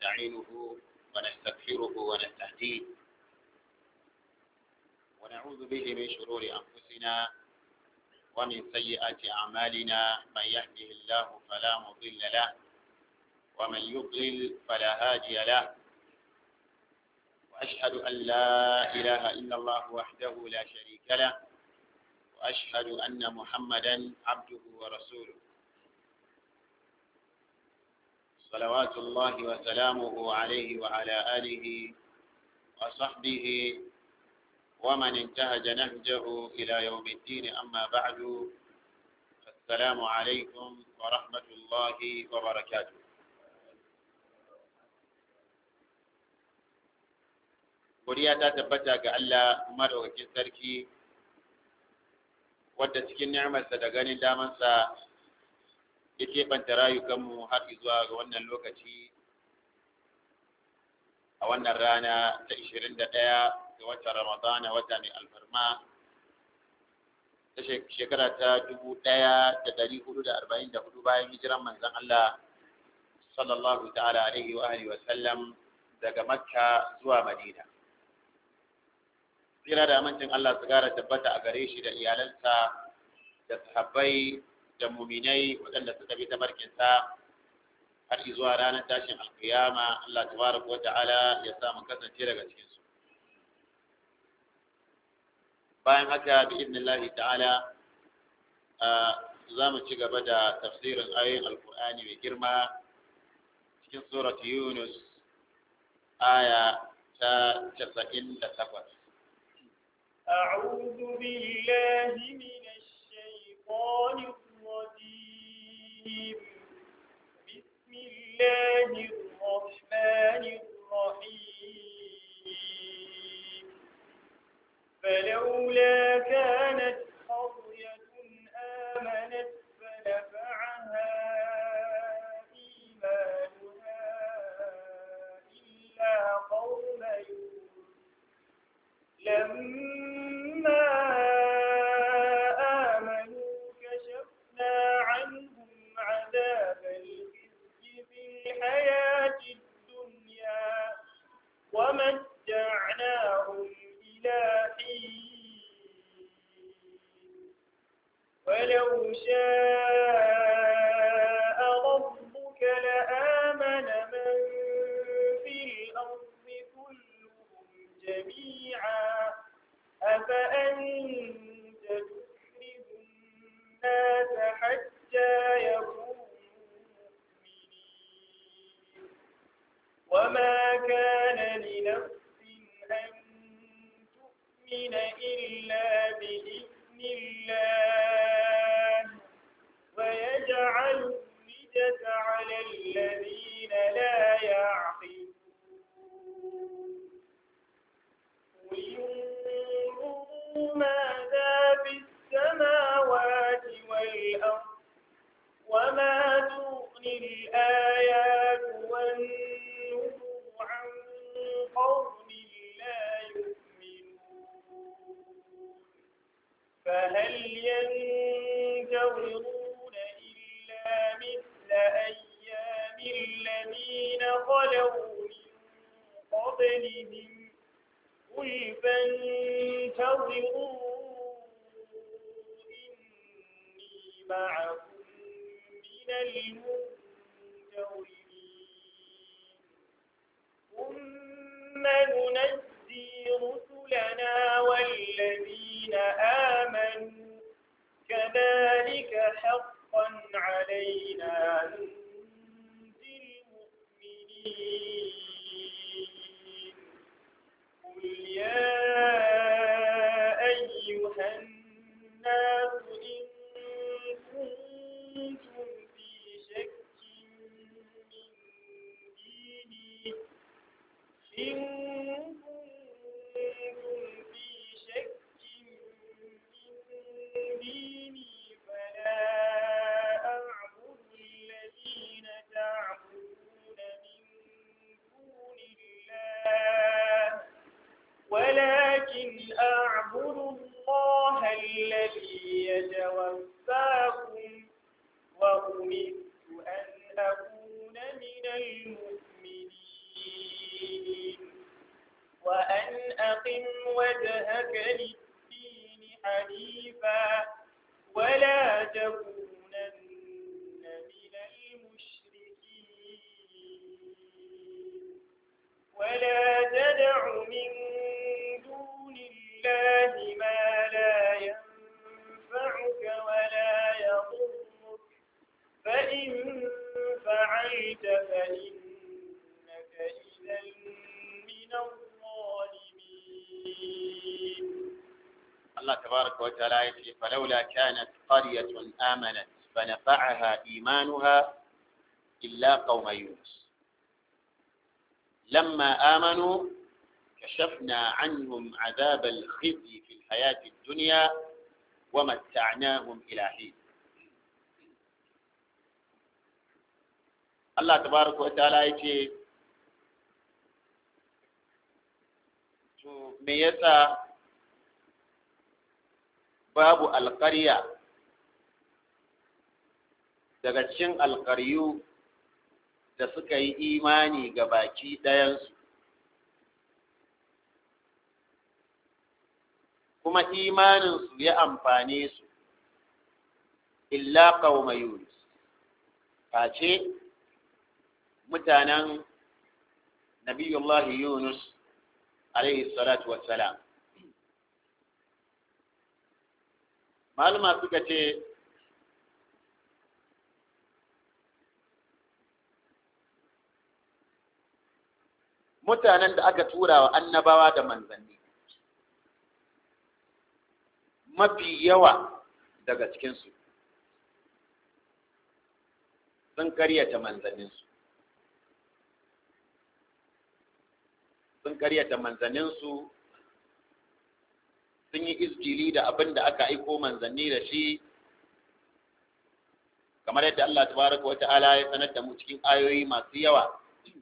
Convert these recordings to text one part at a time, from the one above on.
ونستعينه ونستغفره ونستهديه ونعوذ به من شرور أنفسنا ومن سيئات أعمالنا من يهده الله فلا مضل له ومن يضلل فلا هادي له وأشهد أن لا إله إلا الله وحده لا شريك له وأشهد أن محمدا عبده ورسوله صلوات الله وسلامه عليه وعلى آله وصحبه ومن انتهج نهجه إلى يوم الدين أما بعد السلام عليكم ورحمة الله وبركاته Godiya ta tabbata ga Allah madaukakin sarki wadda cikin ni'amarsa da ganin damansa ya keɓanta rayukanmu har zuwa ga wannan lokaci a wannan rana ta 21 ga watan Ramadana wata mai alfarma ta shekara ta 1444 bayan hijiran manzon Allah sallallahu ta'ala alaihi wa alihi wa sallam daga Makka zuwa Madina tsira da amincin Allah su gara tabbata a gare shi da iyalansa da sahabbai da muminai waɗanda suka bi ta barkinsa har zuwa ranar tashin alkiyama Allah tabaraka wa ta'ala ya sa mu kasance daga cikin su bayan haka bi idnillahi ta'ala za mu ci gaba da tafsirin ayoyin alkur'ani mai girma cikin surat yunus aya ta 98 أعوذ بالله من الشيطان الرجيم بسم الله الرحمن الرحيم فلولا كانت قرية آمنت فنفعها إيمانها إلا قوم يوسف لما آمنوا كشفنا عنهم عذاب الخزي في الحياة الدنيا ومتعناهم إلى حين ولو شاء ربك لآمن من في الأرض كلهم جميعا أفأنت تكره الناس حتى يكونوا مؤمنين وما كان لنفس أن تؤمن إلا بإذن الله ويجعل الرجس على الذين لا يعقلون قل انظروا ماذا في السماوات والأرض وما تغني الآيات والنذر عن قوم لا يؤمنون فهل ينتظرون إلا مثل أيام الذين خلوا من قبلهم قل فانتظروا إني معكم من المنتظرين ثم ننجي رسلنا والذين آمنوا كذلك حقا علينا ننجي المؤمنين قل يا أيها الناس إن كنتم في شك من ديني إن كنتم في شك من ديني فلا أعبد الذين تعبدون من دون الله ولكن أعبد الله الذي يتوفاكم وأمرت أن أكون من المؤمنين فأقم وجهك للدين حنيفا ولا تكونن من المشركين ولا تدع من دون الله ما لا ينفعك ولا يضرك فإن فعلت فإنك إذا من الظالمين الله تبارك وتعالى يقول فلولا كانت قرية آمنت فنفعها إيمانها إلا قوم يونس لما آمنوا كشفنا عنهم عذاب الخزي في الحياة الدنيا ومتعناهم إلى حين الله تبارك وتعالى يقول to me yasa babu alƙarya daga cikin alƙaryu da suka yi imani ga baki ɗayansu kuma imaninsu ya amfane su illa qauma yunus face mutanen nabiyullahi yunus alaihi salatu wassalam malama suka ce mutanen da aka tura wa annabawa da manzanni mafi yawa daga cikinsu sun karyata manzanninsu sun karyata manzanninsu sun yi izgili da abin da aka aiko manzanni da shi kamar yadda Allah tabaraka wata'ala ya sanar da mu cikin ayoyi masu yawa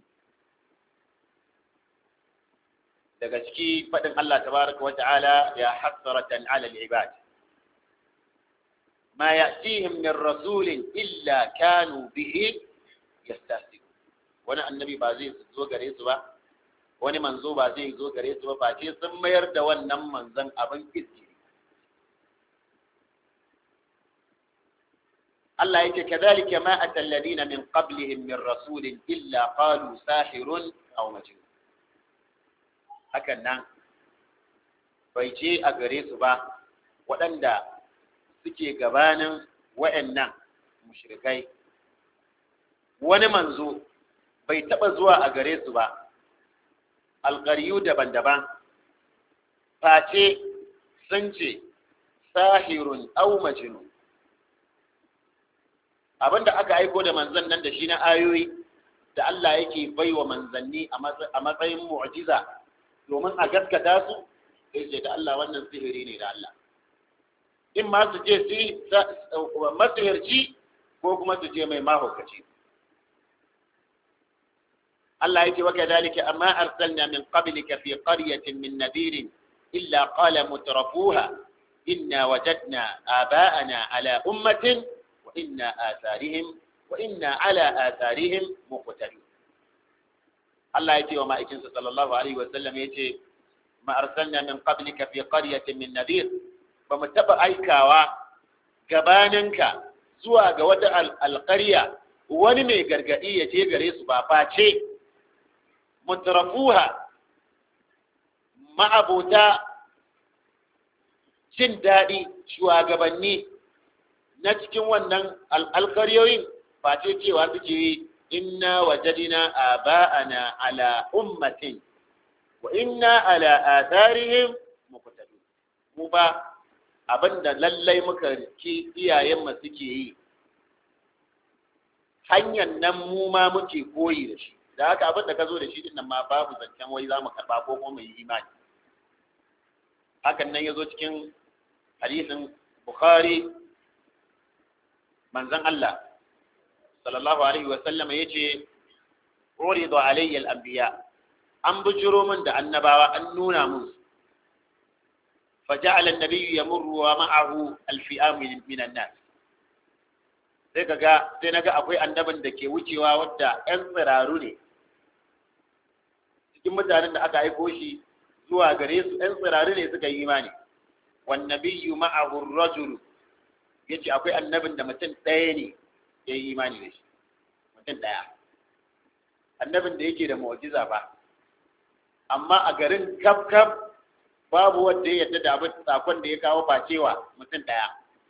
daga ciki faɗin Allah tabaraka wata'ala ya hasratan ala al-ibad ma ya'tihim min rasulin illa kanu bihi yastahzi'un wani annabi ba zai zo gare su ba wani manzo ba zai zo gare su ba face sun mayar da wannan manzon abin izgiri Allah yake kadhalika ma atal ladina min qablihim min rasulin illa qalu sahirun aw majnun hakan nan bai ce a gare su ba waɗanda suke gabanin wa'annan mushrikai wani manzo bai taɓa zuwa a gare su ba alƙaryu daban-daban face sun ce sahirun au majnun abinda aka aiko da manzan nan da shi na ayoyi da Allah yake bai wa manzanni a matsayin mu'jiza domin a gaskata su sai ce da Allah wannan sihiri ne da Allah in ma su ce masihirci ko kuma su ce mai mahaukaci Allah yake wa kadhalika amma arsalna min qablika fi qaryatin min nadirin illa qala mutrafuha inna wajadna aba'ana ala ummatin wa inna atharihim wa inna ala atharihim muqtadun Allah yake wa ma'aikinsa sallallahu alaihi wa sallam yace ma arsalna min qablika fi qaryatin min nadir ba mu taba aikawa gabaninka zuwa ga wata alƙarya wani mai gargadi ya je gare su ba face mutrafuha ma'abota jin daɗi shugabanni na cikin wannan alƙaryoyin face cewa suke yi inna wajadina aba'ana ala ummatin wa inna ala atharihim muqtadun mu ba abinda lallai muka ki iyayen mu suke yi hanyar nan mu ma muke koyi da shi da haka abinda ka zo da shi din nan ma babu zancen wai za mu karba ko kuma mu yi imani hakan nan ya zo cikin hadisin bukhari manzon Allah sallallahu alaihi wa sallam yace uridu alayya al-anbiya an bujuro min da annabawa an nuna mun فجعل النبي يمر ومعه الفئام من الناس sai kaga sai naga akwai annabin da ke wucewa wadda ƴan tsiraru ne cikin mutanen da aka aiko shi zuwa gare su ɗan tsirari ne suka yi imani wan nabiyyu ma'ahu ar-rajul yace akwai annabin da mutum ɗaya ne ya yi imani da shi mutum ɗaya annabin da yake da mu'jiza ba amma a garin kaf kaf babu wanda ya yarda da abin sakon da ya kawo facewa mutum ɗaya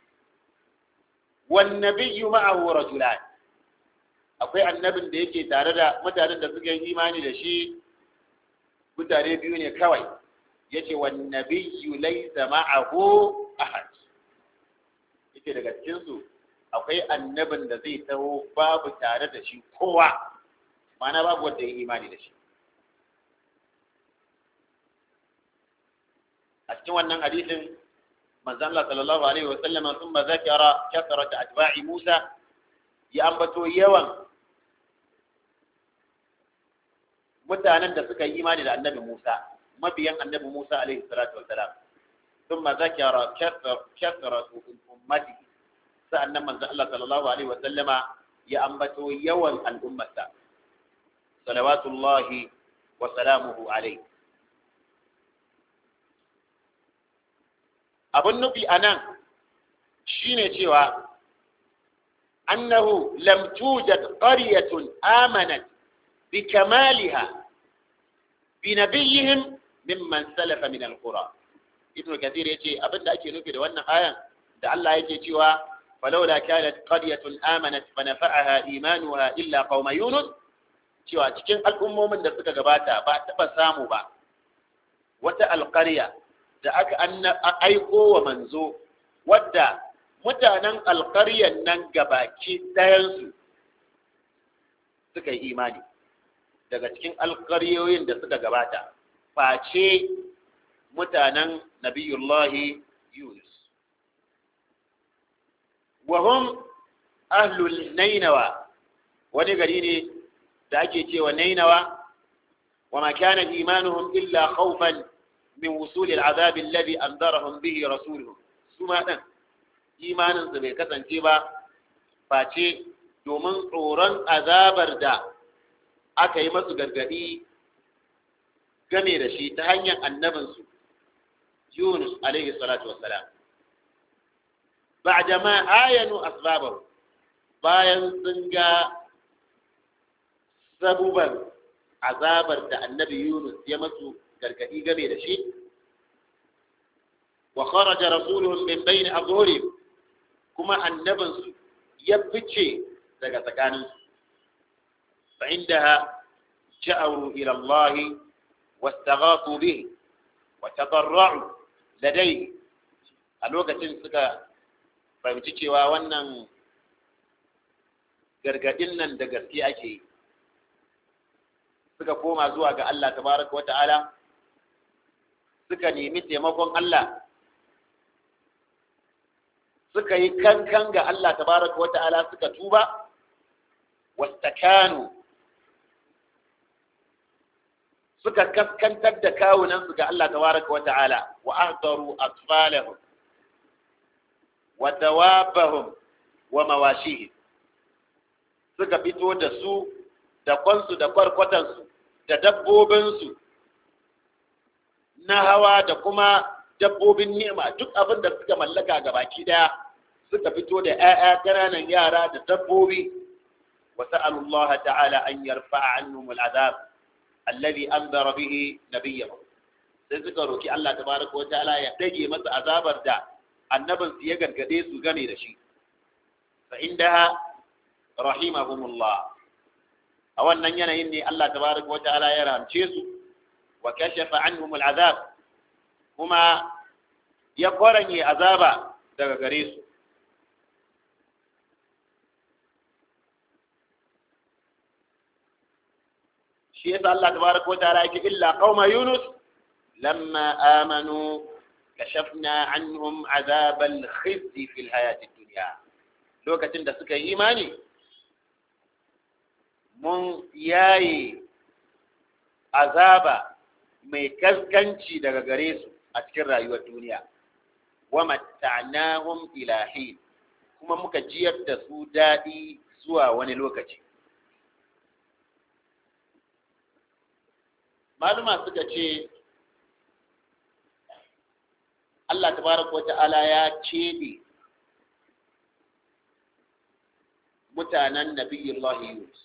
wan nabiyyu ma'ahu rajulan akwai annabin da yake tare da mutanen da suka yi imani da shi mutane biyu ne kawai yace wan nabiyyu laysa ma'ahu ahad yace daga cikin su akwai annabin da zai taho babu tare da shi kowa ma'ana babu wanda ya yi imani da shi a cikin wannan hadisin manzon Allah sallallahu alaihi wa sallama thumma zakara kasrat atba'i Musa ya ambato yawan mutanen da suka yi imani da annabi Musa mabiyan annabi Musa alaihi salatu wassalam thumma zakara kasrat ummati sa'annan manzon Allah sallallahu alaihi wa sallama ya ambato yawan al'ummarsa salawatullahi wa salamuhu alaihi abin nufi a nan shi ne cewa annahu lam tujad qaryatun amanat bi kamaliha bi nabiyihim mimman salafa min alqura ibn kathir yace abin da ake nufi da wannan ayan da Allah yake cewa falawla kanat qaryatun amanat fa nafa'aha imanuha illa qauma yunus cewa cikin al'ummomin da suka gabata ba taɓa samu ba wata alƙarya da aka aiko wa manzo wadda mutanen alƙaryan nan gabaki ɗayansu suka yi imani daga cikin alƙaryoyin da suka gabata face mutanen nabiyullahi yunus wahum ahlul nainawa wani gari ne da ake cewa nainawa wa ma kana imanuhum illa khawfan min wusul al'azab alladhi anzarahum bihi rasuluhu suma dan imanin su bai kasance ba face domin tsoron azabar da aka yi masu gargadi game da shi ta hanyar annabinsu Yunus alaihi salatu wassalam ba'da ma ayanu asbabahu bayan sun ga sabuban azabar da annabi Yunus ya masu gargadi game da shi wa kharaja rasuluhum min bayni azhurihim kuma annabinsu ya fice daga tsakaninsu fa indaha ja'u ila Allah wastaghathu bihi wa tadarra'u ladayhi a lokacin suka fahimci cewa wannan gargadin nan da gaske ake yi suka koma zuwa ga Allah tabaraka wata'ala suka nemi taimakon Allah suka yi kankan ga Allah tabaraka wata'ala suka tuba wastakanu suka kaskantar da kawunansu ga Allah tabaraka wata'ala wa ahdaru atfalahum wa dawabahum wa mawashihim suka fito da su da kwansu da kwarkwatansu da dabbobinsu na hawa da kuma dabbobin nema duk abin da suka mallaka ga baki daya suka fito da 'ya'ya ƙananan yara da dabbobi wa sa'alullah ta'ala an yarfa'a annum al'azab alladhi anzara bihi nabiyyahu sai suka roki Allah tabaraka wa ta'ala ya dage masa azabar da annabin su ya gargade su game da shi fa indaha rahimahumullah a wannan yanayin ne Allah tabaraka wa ta'ala ya ramce su wa kashafa anhum al'azab kuma ya koranye azaba daga gare su shi yasa Allah tabaraka wa ta'ala yake illa qauma yunus lamma amanu kashafna anhum azab al-khizy fi al-hayat ad-dunya lokacin da suka yi imani mun yayi azaba mai kaskanci daga gare su a cikin rayuwar duniya wa matta'nahum ila hin kuma muka jiyar da su daɗi zuwa wani lokaci maluma suka ce Allah tabaraka wata'ala ya cede mutanen nabiyullah Yunus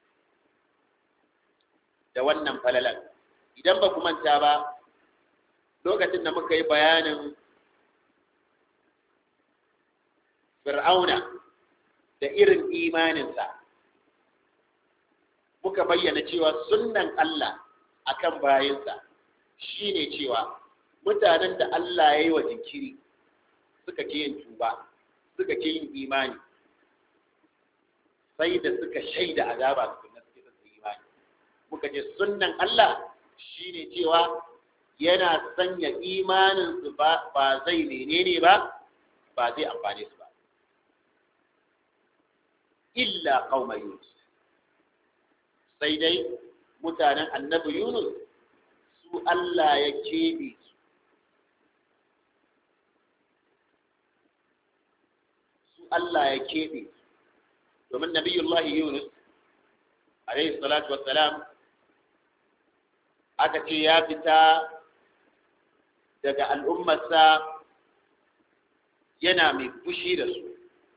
da wannan falalan idan ba ku manta ba lokacin da muka yi bayanin fir'auna da irin imaninsa muka bayyana cewa sunnan Allah akan bayinsa shine cewa mutanen da Allah ya yi wa jinkiri suka ke yin tuba suka ke yin imani sai da suka shaida azaba su na suke suka imani muka ce sunnan Allah shine cewa yana sanya imanin su ba ba zai menene ba ba zai amfane su ba illa qauma yunus sai dai mutanen annabi yunus su Allah ya keɓe su su Allah ya keɓe domin nabiyullahi yunus alaihi salatu wassalam aka ce ya fita daga al'ummarsa yana mai fushi da su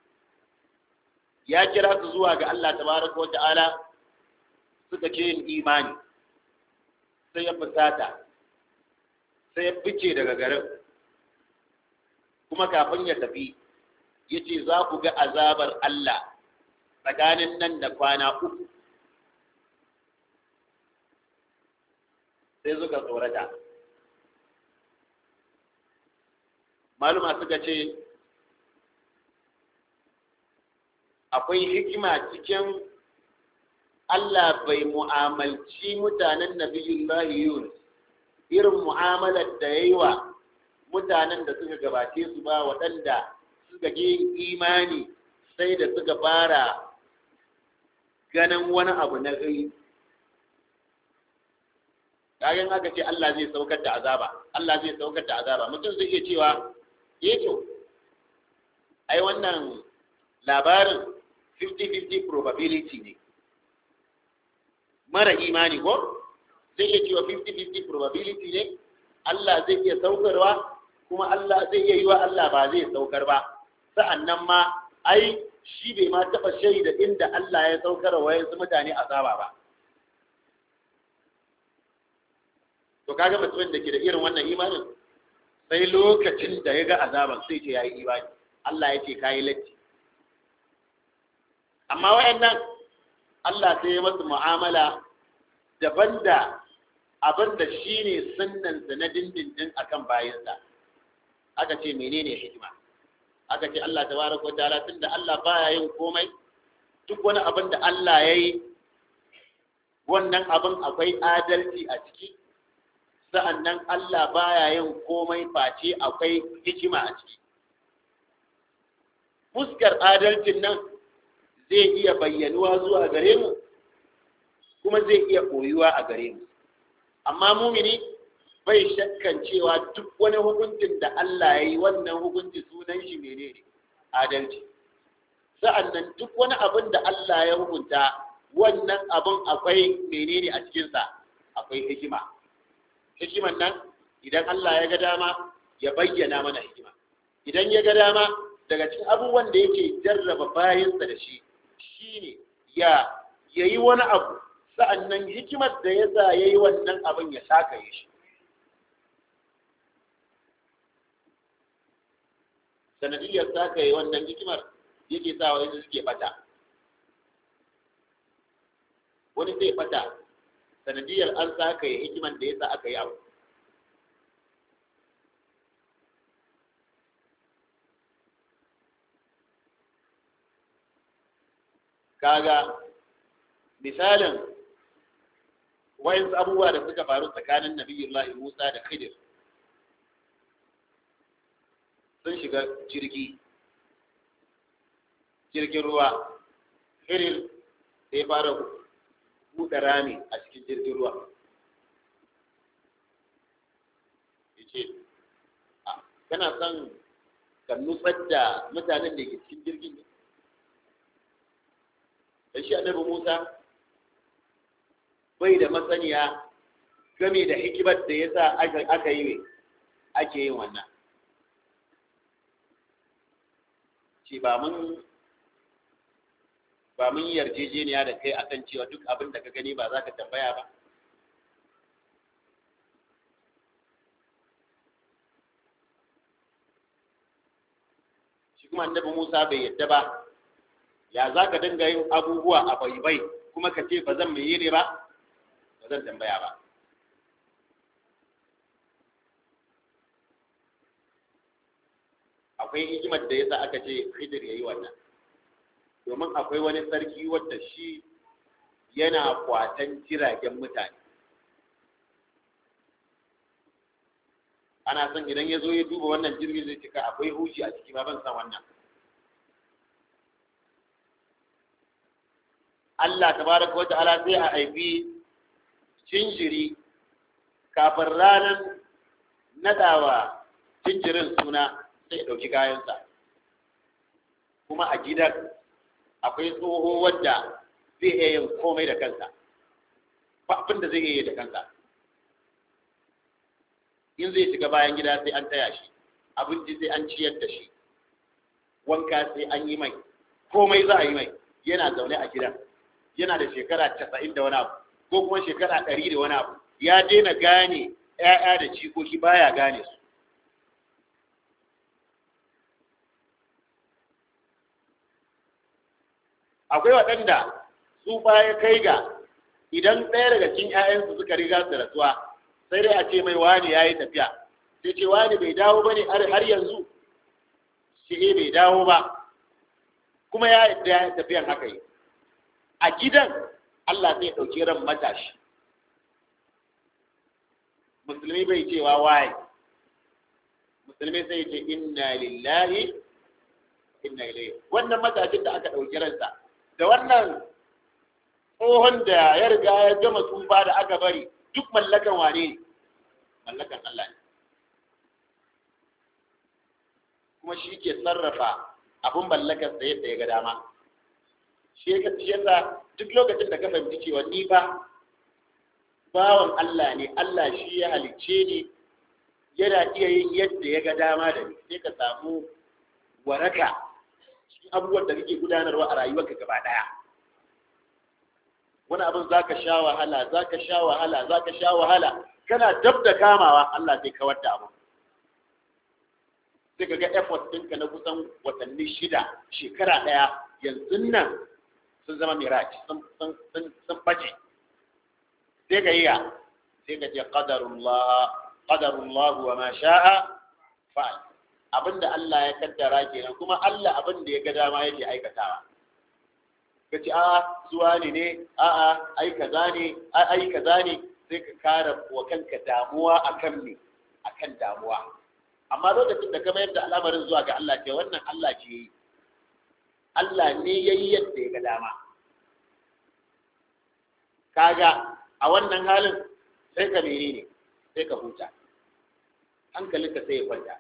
ya kira su zuwa ga Allah tabaraka wa ta'ala suka ce yin imani sai ya fusata sai ya fice daga garin kuma kafin ya tafi ya ce za ku ga azabar Allah tsakanin nan da kwana uku sai suka tsorata maluma suka ce akwai hikima cikin Allah bai mu'amalci mutanen nabiyullahi Yunus irin mu'amalar da ya yi wa mutanen da suka gabace su ba waɗanda suka je imani sai da suka fara ganin wani abu na gari kayan aka ce Allah zai saukar da azaba Allah zai saukar da azaba mutum zai iya cewa eh to ai wannan labarin 50-50 probability ne mara imani ko zai iya cewa 50-50 probability ne Allah zai iya saukarwa kuma Allah zai iya yi wa Allah ba zai saukar ba sa'annan ma ai shi bai ma taɓa shaida inda Allah ya saukar wa yanzu mutane azaba ba to kaga mutumin da ke da irin wannan imanin sai lokacin da ya ga azaban sai ce ya yi imani Allah ya ce ka yi latti amma wayannan Allah sai ya masu mu'amala daban da abin da shi ne sunnansa na dindindin akan bayansa aka ce menene hikima aka ce Allah tabaraka wa ta'ala tunda Allah baya yin komai duk wani abin da Allah ya yi wannan abin akwai adalci a ciki sa'annan Allah baya yin komai face akwai hikima a ciki fuskar adalcin nan zai iya bayyanuwa zuwa gare mu kuma zai iya koyuwa a gare mu amma mumini bai shakkan cewa duk wani hukuncin da Allah ya yi wannan hukunci sunan shi menene adalci sa'annan duk wani abin da Allah ya hukunta wannan abin akwai menene a cikinsa akwai hikima hikiman nan idan Allah ya ga dama ya bayyana mana hikima idan ya ga dama daga cikin abubuwan da yake jarraba bayansa da shi shine ya yayi wani abu sa'annan hikimar da ya sa yayi wannan abin ya saka yi shi sanadiyar saka yi wannan hikimar yake sa wani suke bata wani zai bata sanadiyar an saka yi hikimar da ya sa aka yi abu kaga misalin wayansu abubuwa da suka faru tsakanin nabiyullahi Musa da Khidir sun shiga jirgi jirgin ruwa Khidir sai fara buɗe rami a cikin jirgin ruwa yace kana son ka nutsar da mutanen da ke cikin jirgin ne da shi annabi Musa bai da masaniya game da hikimar da ya sa aka yi ake yin wannan ce ba mun ba mun yarjejeniya da kai akan cewa duk abin da ka gani ba za ka tambaya ba shi kuma annabi Musa bai yadda ba ya za ka dinga yin abubuwa a baibai kuma ka ce ba zan mai yi ba ba zan tambaya ba akwai hikimar da yasa aka ce Khidir yayi wannan domin akwai wani sarki wadda shi yana kwatan jiragen mutane ana son idan ya zo ya duba wannan jirgin zai cika akwai hushi a ciki ba ban san wannan Allah tabaraka wa ta'ala sai a haifi jinjiri kafin ranar nadawa jinjirin suna sai ya ɗauki kayansa kuma a gidan akwai tsoho wadda zai iya yin komai da kansa ba abin da zai iya yi da kansa in zai shiga bayan gida sai an taya shi abinci sai an ciyar da shi wanka sai an yi mai komai za a yi mai yana zaune a gidan yana da shekara casa'in da wani abu ko kuma shekara ɗari da wani abu ya daina gane ‘ya'ya da cikoki baya gane su akwai waɗanda su ya kai ga idan ɗaya daga cikin ‘ya'yansu suka riga su rasuwa sai dai a ce mai wani ya yi tafiya sai ce wani bai dawo ba ne har yanzu shi bai dawo ba kuma ya yi tafiyan haka yi a gidan Allah zai ɗauki ran matashi musulmi bai cewa waye musulmi sai ce inna lillahi inna ilaihi wannan matashin da aka ɗauki ransa da wannan tsohon da ya riga ya gama tsufa da aka bari duk mallakan wane ne mallakan Allah ne kuma shi ke sarrafa abin mallakar sa yadda ya ga dama shi yasa duk lokacin da ka fahimci cewa ni ba bawan Allah ne Allah shi ya halicce ni yana iya yin yadda ya ga dama da ni sai ka samu waraka cikin abubuwan da kake gudanarwa a rayuwarka gaba daya wani abin za ka sha wahala za ka sha wahala za ka sha wahala kana dab da kamawa Allah zai kawar da abu sai ka ga effort ɗinka na kusan watanni shida shekara ɗaya yanzu nan sun zama mirage sun bace sai ka yi ya sai ka ce qadarullah wa ma sha'a fa'al abinda Allah ya kaddara kenan kuma Allah abinda ya ga dama yake aikatawa ka ce a zuwa ne ne a a ai kaza ne ai kaza ne sai ka kara wa kanka damuwa akan me akan damuwa amma lokacin da ka mayar da al'amarin zuwa ga Allah ce wannan Allah ce yi Allah ne yayi yadda ya ga dama kaga a wannan halin sai ka menene sai ka huta hankalinka sai ya kwanta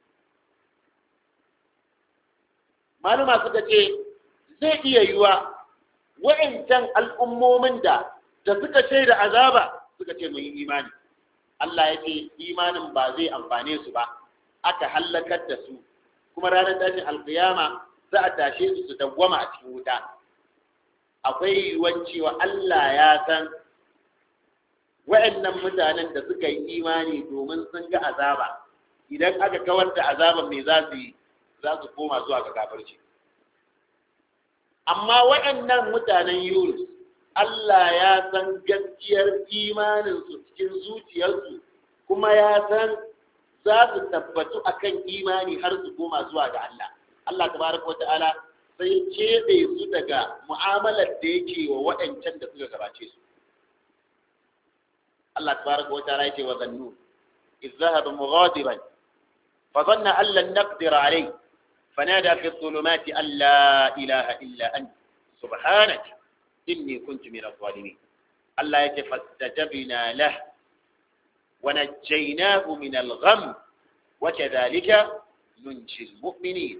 maluma suka ce zai iya yiwa wa'incan al'ummomin da da suka ce da azaba suka ce mun yi imani Allah ya ce imanin ba zai amfane su ba aka hallakar da su kuma ranar tashin alkiyama za a tashe su su dawwama a cikin wuta akwai yiwuwar cewa Allah ya san wa'annan mutanen da suka yi imani domin sun ga azaba idan aka kawar da azaban me za su yi za su koma zuwa ga kafirci amma waɗannan mutanen Yunus Allah ya san gaskiyar imaninsu cikin zuciyarsu kuma ya san za su tabbatu akan imani har su koma zuwa ga Allah Allah tabaraka wata'ala sai keɓe su daga mu'amalar da yake wa waɗancan da suka gabace su Allah tabaraka wata'ala yake wa zannu إذ ذهب مغاضبا فظن أن لن نقدر عليه فنادى في الظلمات أن لا إله إلا أنت سبحانك إني كنت من الظالمين الله يتفاستجبنا له ونجيناه من الغم وكذلك ننجي المؤمنين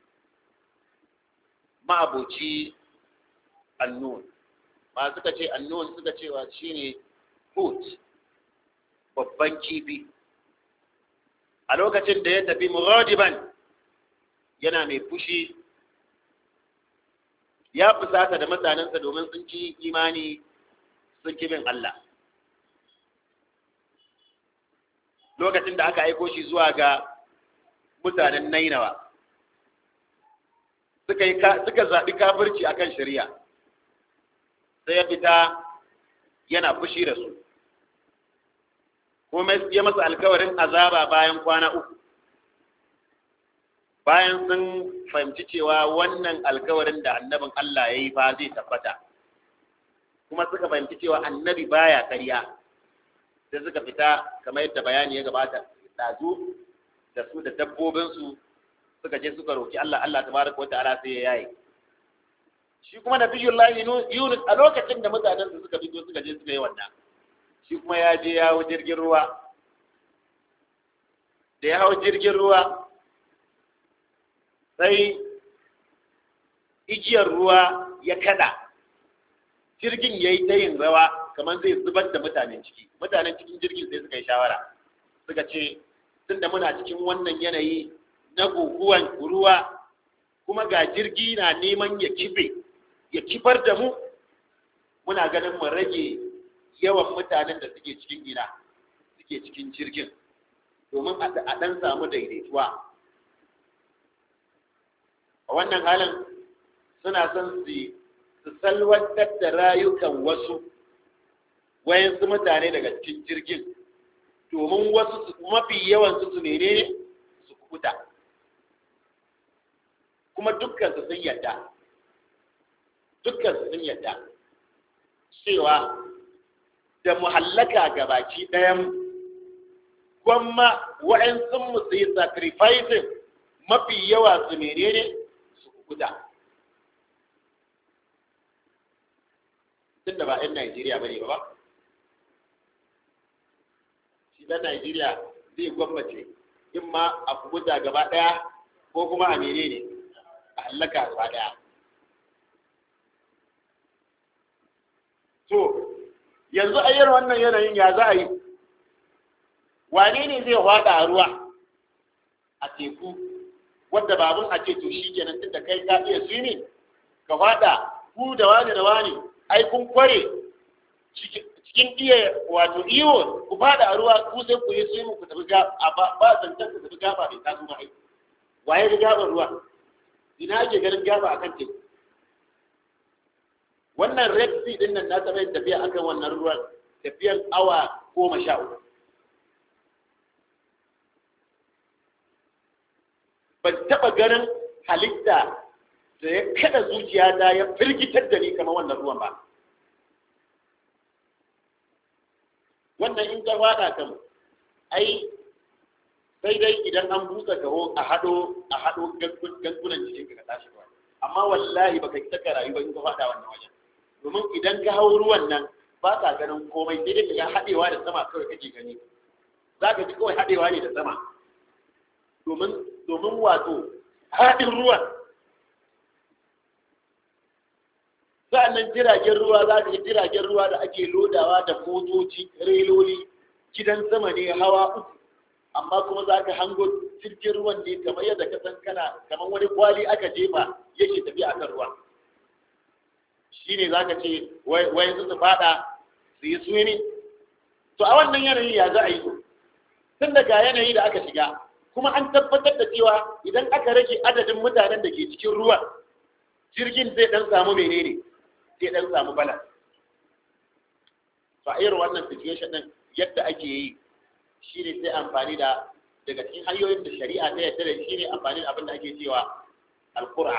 ما أبوتي النون ما سكتي النون سكتي وشيني هوت babban kifi a lokacin da ya tafi mughadiban yana mai fushi ya fusata da mutanensa domin sun ci imani sun ki bin Allah lokacin da aka aiko shi zuwa ga mutanen Nainawa suka yi suka zaɓi kafirci akan shari'a sai ya fita yana fushi da su kuma ya masa alkawarin azaba bayan kwana uku bayan sun fahimci cewa wannan alkawarin da annabin Allah ya yi fa zai tabbata kuma suka fahimci cewa annabi baya karya sai suka fita kamar yadda bayani ya gabata ɗazu da su da dabbobinsu suka je suka roki Allah Allah tabaraka wa ta'ala sai ya yaye shi kuma nabiyullahi Yunus a lokacin da mutanen su suka fito suka je suka yi wannan shi kuma ya je ya hau jirgin ruwa da ya hau jirgin ruwa sai igiyar ruwa ya kada jirgin ya yi ta yin rawa kamar zai zubar da mutanen ciki mutanen cikin jirgin sai suka yi shawara suka ce tunda muna cikin wannan yanayi na guguwan ruwa kuma ga jirgi na neman ya kife ya kifar da mu muna ganin mu rage yawan mutanen da suke cikin gida suke cikin jirgin domin a ɗan samu daidaituwa a wannan halin suna son su salwantar da rayukan wasu wayansu mutane daga cikin jirgin domin wasu mafi yawan su ne su kuta kuma dukkan su sun yadda dukkan su sun yadda cewa da muhallaka ga baki ɗayan gwamma waɗansu mu su yi sacrificing mafi yawa su menene su kuta tun da ba 'yan Najeriya ba ne ba shi ɗan Najeriya zai gwammace in ma a kuta gaba ɗaya ko kuma a menene a hallaka gaba ɗaya to yanzu ayyar wannan yanayin ya za a yi wane ne zai hwada a ruwa a teku wadda babun a ce to shi kenan tunda kai ka iya swimming ka hwada ku da wani da wani ai kun kware cikin iya wato iyo ku fada a ruwa ku sai ku yi swimming ku tafi gaba ba zancen ku tafi gaba bai taso ma aiki waye da gaban ruwa ina ake ganin gaba akan teku wannan red sea din nan na taɓa yin tafiya akan wannan ruwan tafiyan awa goma sha uku ban taɓa ganin halitta da ya kada zuciya ta ya firgitar da ni kamar wannan ruwan ba wannan in ka fada kan ai sai dai idan an busa kaho a hado a hado gangunan cikin ka tashi ba amma wallahi baka ki taka rayu ba in ka fada wannan wajen domin idan ka hau ruwan nan ba ka ganin komai sai dai ka haɗewa da sama kawai kake gani za ka ji kawai haɗewa ne da sama domin domin wato haɗin ruwan sa'annan jiragen ruwa za ka jiragen ruwa da ake lodawa da motoci reloli gidan sama ne hawa uku amma kuma za ka hango jirgin ruwan ne kamar yadda ka san kana kamar wani kwali aka jefa yake tafiya akan ruwa shi ne za ka ce wayan su fada su yi su ne to a wannan yanayi ya za a yi tun daga yanayi da aka shiga kuma an tabbatar da cewa idan aka rage adadin mutanen da ke cikin ruwa jirgin zai dan samu menene zai dan samu bala to a irin wannan situation din yadda ake yi shi ne sai amfani da daga cikin hanyoyin da shari'a ta yadda da shi ne amfani da abin da ake cewa alqur'a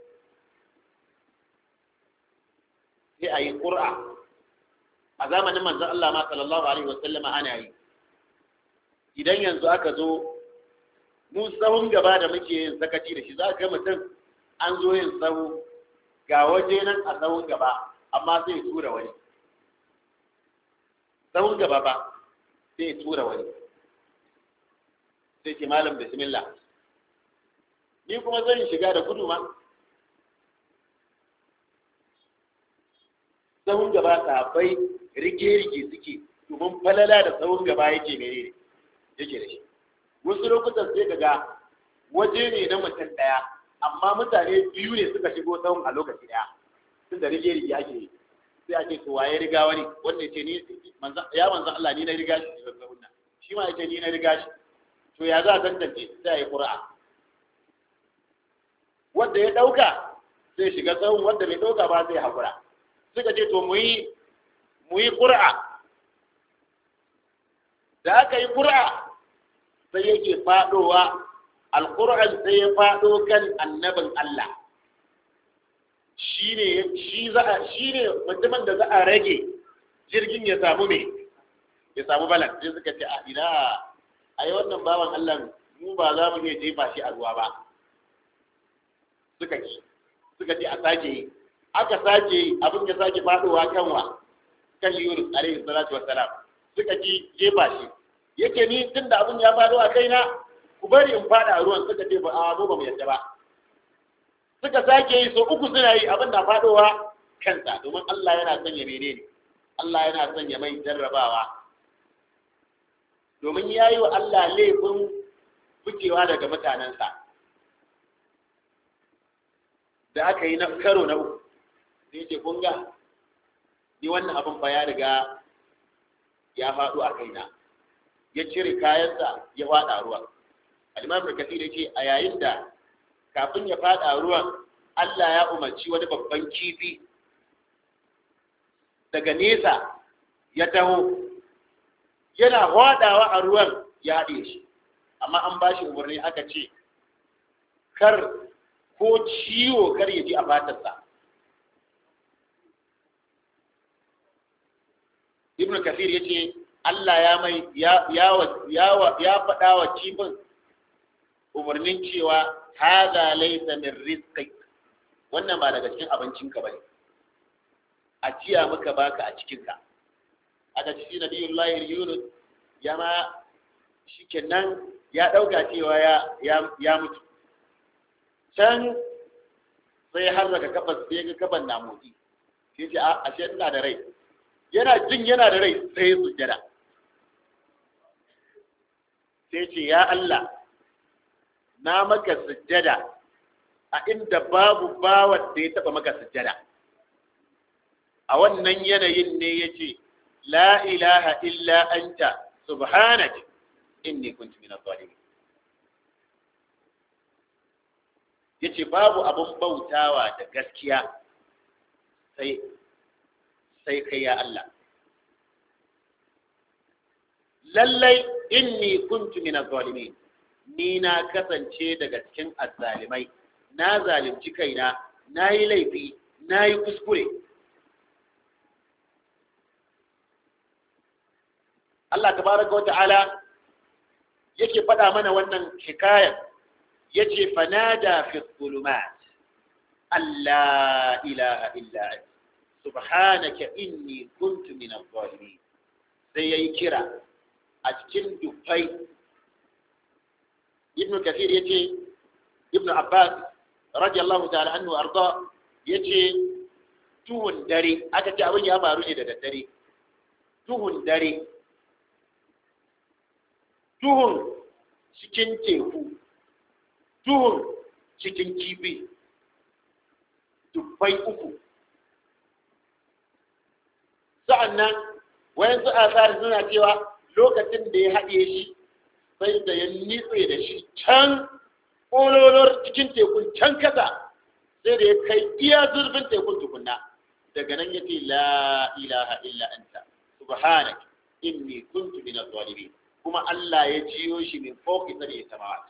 sai a yi ƙura a zamanin manzan Allah ma sallallahu Alaihi wasallama ana yi idan yanzu aka zo mu sahun gaba da muke yin sakaci da shi za ga mutum an zo yin sahu ga waje nan a sahun gaba amma sai ya tura wani sahun gaba ba sai ya tura wani sai ce malam bismillah ni kuma zan shiga da gudu ma sahun gaba sahabbai rige-rige suke domin falala da sahun gaba yake gare ne yake da shi wasu lokutan sai ga waje ne na mutum ɗaya amma mutane biyu ne suka shigo sahun a lokaci ɗaya tun da rige rige ake yi sai a ce to waye riga wani wanda ya ce ni ya manzan Allah ni na riga shi ne ga wannan shi ma ya ce ni na riga shi to ya za a tantance sai a yi ƙura'a wanda ya ɗauka sai shiga tsawon wanda bai ɗauka ba sai haƙura suka ce to mu yi mu yi ƙura'a da aka yi ƙura'a sai yake faɗowa alƙur'an sai ya faɗo kan annabin Allah shine shi za a shine mutumin da za a rage jirgin ya samu me ya samu balance sai suka ce a ina ai wannan bawan Allah mu ba za mu iya jefa shi a ruwa ba suka ci suka ce a sake yi aka sake yi abin ya sake faɗowa kan wa kan Yunus alaihi salatu wassalam suka ci jefa shi yake ni tunda abin ya faɗo a kaina ku bari in faɗa a ruwan suka ce ba a mu ba mu yadda ba suka sake yi so uku suna yi abin na faɗowa kansa domin Allah yana son ya menene Allah yana son ya mai jarrabawa domin ya yi wa Allah laifin ficewa daga mutanensa da aka yi na karo na uku sai ce kun ga ni wannan abin ba ya riga ya faɗo a kaina ya cire kayansa ya faɗa ruwa alimam da kasir ce a yayin da kafin ya faɗa ruwan Allah ya umarci wani babban kifi daga nesa ya taho yana hwadawa a ruwan ya haɗe shi amma an ba shi umarni aka ce kar ko ciwo kar ya ji a fatarsa ibn kafir ya ce Allah ya mai ya faɗa wa kifin umarnin cewa haza laisa min rizqik wannan ba daga cikin abincinka bane a ciya maka baka a cikinka aka ci nabiyullahi yunus ya ma shikenan ya dauka cewa ya ya mutu can sai har daga kafar sai ga kafan na motsi sai ce a ashe ina da rai yana jin yana da rai sai sujjada sai ce ya Allah na maka sujjada a inda babu bawan da ya taba maka sujjada a wannan yanayin ne ya ce la ilaha illa anta subhanak inni kuntu min adh-dhalimin yace babu abun bautawa da gaskiya sai sai kai ya Allah lallai inni kuntu min adh-dhalimin ni na kasance daga cikin azzalimai na zalimci kaina na yi laifi na yi kuskure Allah tabaraka wa ta'ala yake faɗa mana wannan hikayar yace fanada fi dhulumat alla ilaha illa anta subhanaka inni kuntu min adh-dhalimin sai yayi kira a cikin dufai ibn kathir yace ibn abbas radiyallahu ta'ala anhu arda yace tuhun dare aka ce abin ya faru ne da daddare tuhun dare tuhun cikin teku tuhun cikin kifi dubbai uku sa'annan wayansu asari suna cewa lokacin da ya haɗe shi sai da ya nitse da shi can ƙololor cikin tekun can kasa sai da ya kai iya zurfin tekun tukunna daga nan ya ce la ilaha illa anta subhanak inni kuntu min adh-dhalimin kuma Allah ya jiyo shi min fawqi sari samawat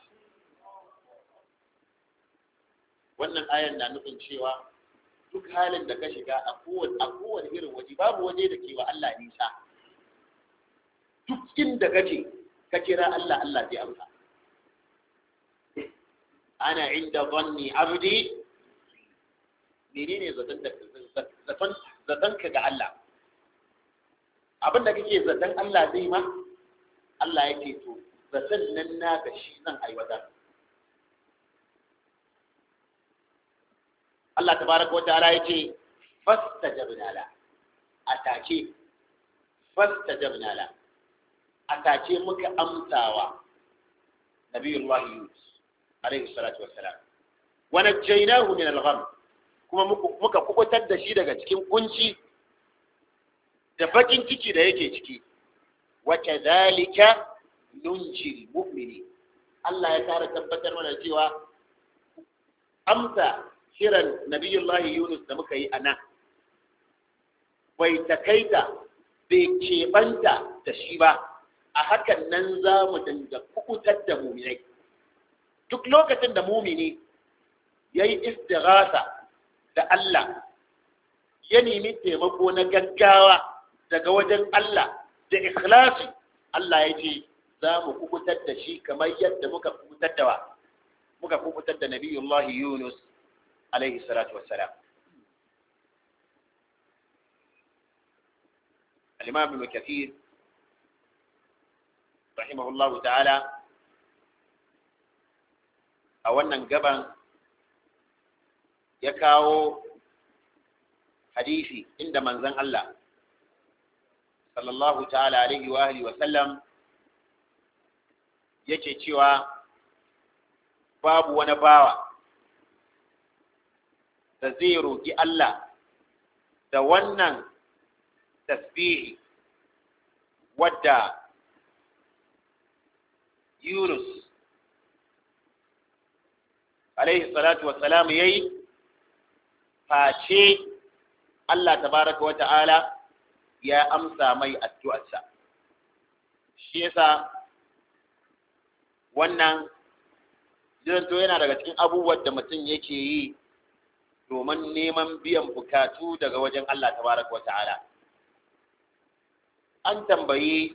wannan ayan na nufin cewa duk halin da ka shiga a kowane a kowane irin waje babu waje da ke wa Allah nisa duk inda kake ka kira Allah Allah zai amsa ana inda zanni abdi menene zaton da zaton zaton ka ga Allah abin da kake zaton Allah zai ma Allah yake to zaton nan na ga shi zan aiwatar Allah tabaraka wa ta'ala yace fastajabna la atake fastajabna la atake muka amsawa nabiyullah yunus alaihi salatu wassalam wa najjaynahu min al-gham kuma muka kubutar da shi daga cikin kunci da bakin ciki da yake ciki wa kadhalika nunjil mu'mini Allah ya kara tabbatar mana cewa amsa kiran nabiyullahi Yunus da muka yi a nan bai takaita bai keɓanta da shi ba a hakan nan za mu dinga kukutar da muminai duk lokacin da mumini ya yi istighatha da Allah ya nemi taimako na gaggawa daga wajen Allah da ikhlasi Allah ya ce za mu kukutar da shi kamar yadda muka kukutar da wa muka kukutar da nabiyullahi Yunus alaihi salatu wassalam الإمام ابن كثير رحمه الله تعالى a wannan gaban ya kawo hadisi inda manzon Allah sallallahu ta'ala alaihi wa alihi wa sallam yake cewa babu wani bawa da zai roƙi Allah da wannan tasbihi wadda Yunus alaihi salatu wassalam yayi face Allah tabaraka wa ta'ala ya amsa mai addu'arsa shi yasa wannan zanto yana daga cikin abubuwan da mutum yake yi domin neman biyan bukatu daga wajen Allah tabaraka wa ta'ala an tambayi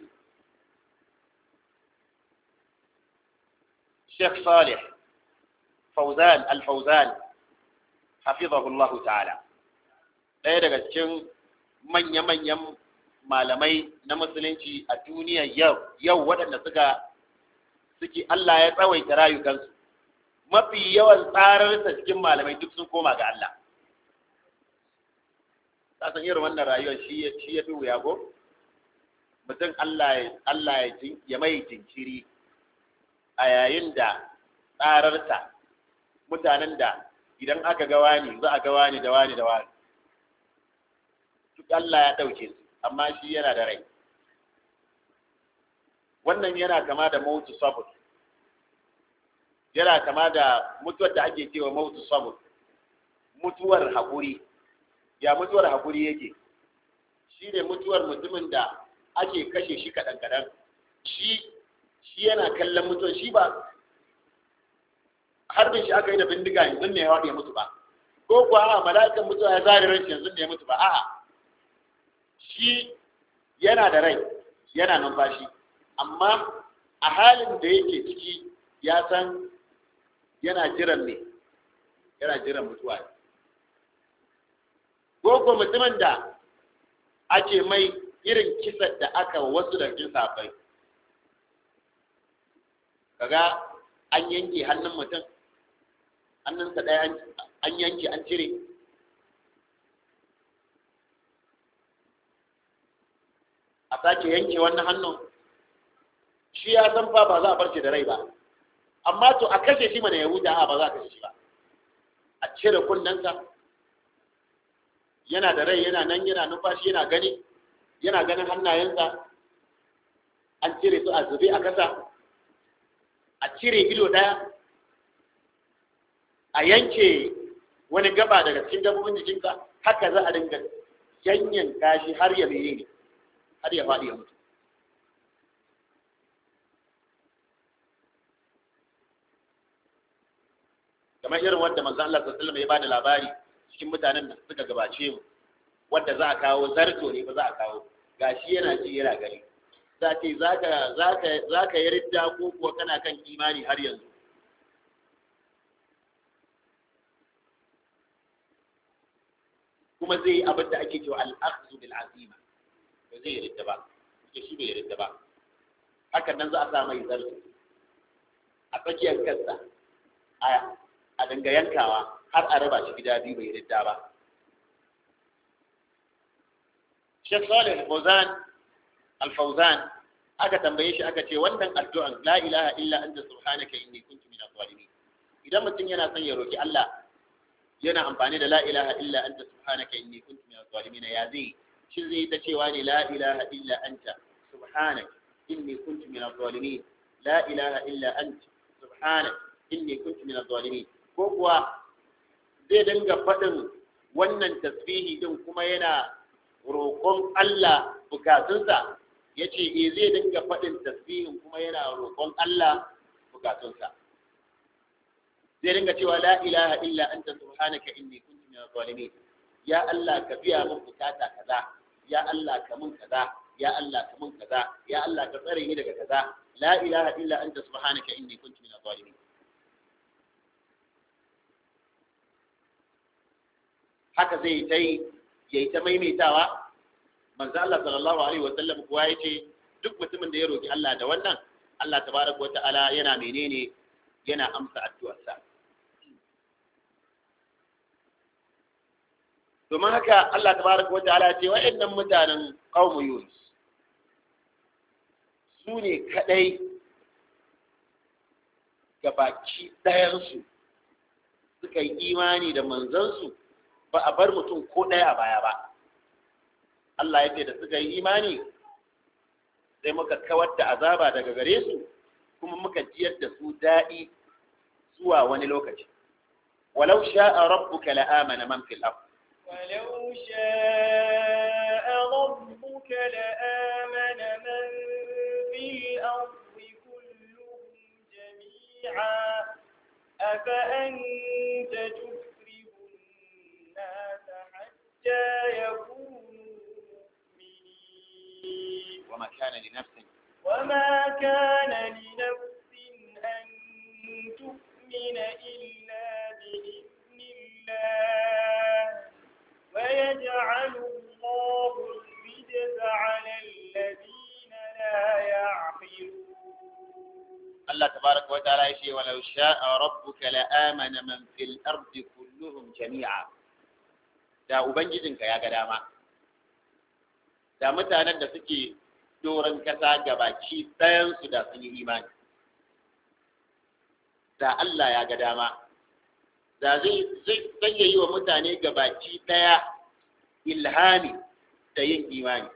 Sheikh Salih Fauzan Al-Fauzan hafizahullahu ta'ala ɗaya daga cikin manya-manyan malamai na musulunci a duniya yau yau waɗanda suka suke Allah ya tsawaita rayukansu mafi yawan tsararsa cikin malamai duk sun koma ga Allah ta san irin wannan rayuwar shi ya fi wuya ko mutum Allah ya mai jinkiri a yayin da tsararsa mutanen da idan aka ga wani za a ga wani da wani da wani duk Allah ya ɗauke su amma shi yana da rai wannan yana kama da mautu sabut yana kama da mutuwar da ake cewa mautu sabut mutuwar haƙuri ya mutuwar haƙuri yake shi ne mutuwar mutumin da ake kashe shi kaɗan-kaɗan shi shi yana kallon mutuwar shi ba harbin shi aka yi da bindiga yanzu ne ya mutu ba ko kuwa a mala'ikan mutuwa ya zari ran yanzu ne ya mutu ba a'a shi yana da rai yana numfashi amma a halin da yake ciki ya san yana jiran ne yana jiran mutuwa ko ko mutumin da ake mai irin kisan da aka wasu da cikin safai kaga an yanke hannun mutum hannunsa ɗaya an yanke an cire a sake yanke wannan hannun shi ya san fa ba za a barce da rai ba amma to a kashe shi mana ya huta a ba za a kashe shi ba a cire kunnensa yana da rai yana nan yana numfashi yana gani yana ganin hannayensa an cire su a zube a kasa a cire ido ɗaya a yanke wani gaba daga cikin dabbobin jikinka haka za a dinga yanyan kashi har ya mene ne har ya faɗi ya mutu kamar irin wanda manzo Allah sallallahu alaihi wasallam ya bada labari cikin mutanen da suka gabace mu wanda za a kawo zarto ne ba za a kawo gashi yana ji yana gani za ce zaka zaka zaka yi ridda ko kuwa kana kan imani har yanzu kuma zai yi abin da ake cewa al-akhdhu bil azima ba zai ridda ba ke shi bai ridda ba hakan nan za a sa mai zarto a tsakiyar kansa a a dinga yankawa har a raba shi gida biyu bai ridda ba Sheikh Salih Al-Fawzan Al-Fawzan aka tambaye shi aka ce wannan addu'an la ilaha illa anta subhanaka inni kuntu minaz zalimin idan mutum yana son ya roki Allah yana amfani da la ilaha illa anta subhanaka inni kuntu minaz zalimin ya zai shi zai ta cewa ne la ilaha illa anta subhanaka inni kuntu minaz zalimin la ilaha illa anta subhanaka inni kuntu minaz zalimin ko kuwa zai dinga faɗin wannan tasbihi din kuma yana roƙon Allah bukatunsa ya ce e zai dinga faɗin tasbihin kuma yana roƙon Allah bukatunsa zai dinga cewa la ilaha illa anta subhanaka inni kuntu minaz zalimin ya Allah ka biya min bukata kaza ya Allah ka mun kaza ya Allah ka mun kaza ya Allah ka tsare ni daga kaza la ilaha illa anta subhanaka inni kuntu minaz zalimin haka zai ta yi ya yi ta maimaitawa manzo Allah sallallahu alaihi wa sallam kuwa yace duk mutumin da ya roki Allah da wannan Allah tabaraka wa ta'ala yana menene yana amsa addu'arsa domin haka Allah tabaraka wa ta'ala ce wa'annan mutanen qaumu Yunus su ne kadai gabaki ɗayansu suka yi imani da manzansu ba a bar mutum ko ɗaya a baya ba Allah ya ce da suka yi imani sai muka kawar da azaba daga gare su kuma muka jiyar da su daɗi zuwa wani lokaci walau sha'a rabbuka la'amana man fil ard ولو شاء ربك لآمن من في الأرض كلهم جميعا أفأنت تكره الناس حتى يكونوا مؤمنين وما كان لنفس وما كان لنفس أن تؤمن إلا بإذن الله ويجعل الله الرجس على الذين لا يعقلون Allah tabaraka wa ta'ala yace walau sha'a rabbuka la'amana man fil ardi kulluhum jami'a da ubangijinka ya ga dama da mutanen da suke doron kasa gabaki ɗayan su da sun yi imani da Allah ya ga dama da zai zai yi wa mutane gabaki ɗaya ilhami da yin imani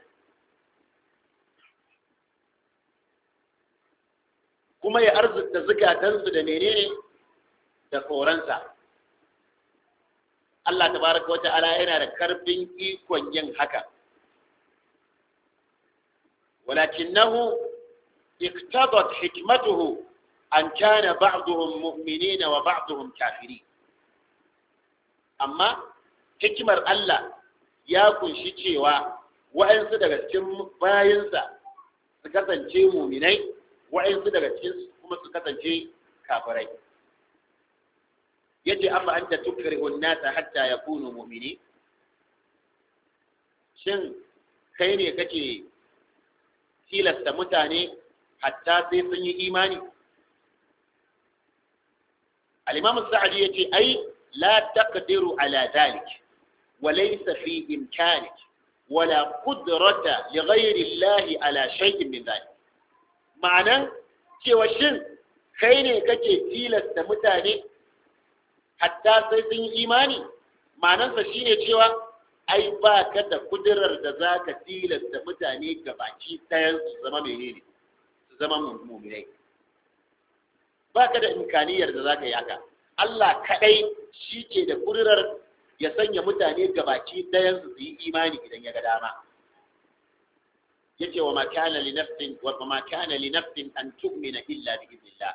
kuma ya arzuta zukatansu da menene da tsoronsa Allah tabaraka wata'ala yana da karfin ikon yin haka ولكنه اقتضت حكمته أن كان بعضهم مؤمنين وبعضهم كافرين أما حكمة الله ya kunshi cewa wa'ansu daga cikin bayansa su kasance muminai wa'ansu daga cikin kuma su kasance kafirai yace amma anta tukrihu an-nasa hatta yakunu mu'mini shin kai ne kake tilasta mutane hatta sai sun yi imani al-imam as-sa'di yace ai la taqdiru ala dhalik وليس في إمكانك ولا قدرة لغير الله على شيء من ذلك معنى cewa shin kai ne kake tilasta mutane hatta sai sun yi imani ma'anarsa shine cewa ai ba ka da kudurar da za ka tilasta mutane gabaki ɗayan su zama menene su zama muminai ba ka da imkaniyar da za ka yi haka Allah kaɗai shi ke da kudurar ya sanya mutane gabaki ɗayan su yi imani idan ya ga dama yace wa ma kana li nafsin wa ma kana li nafsin an tu'mina illa bi idnillah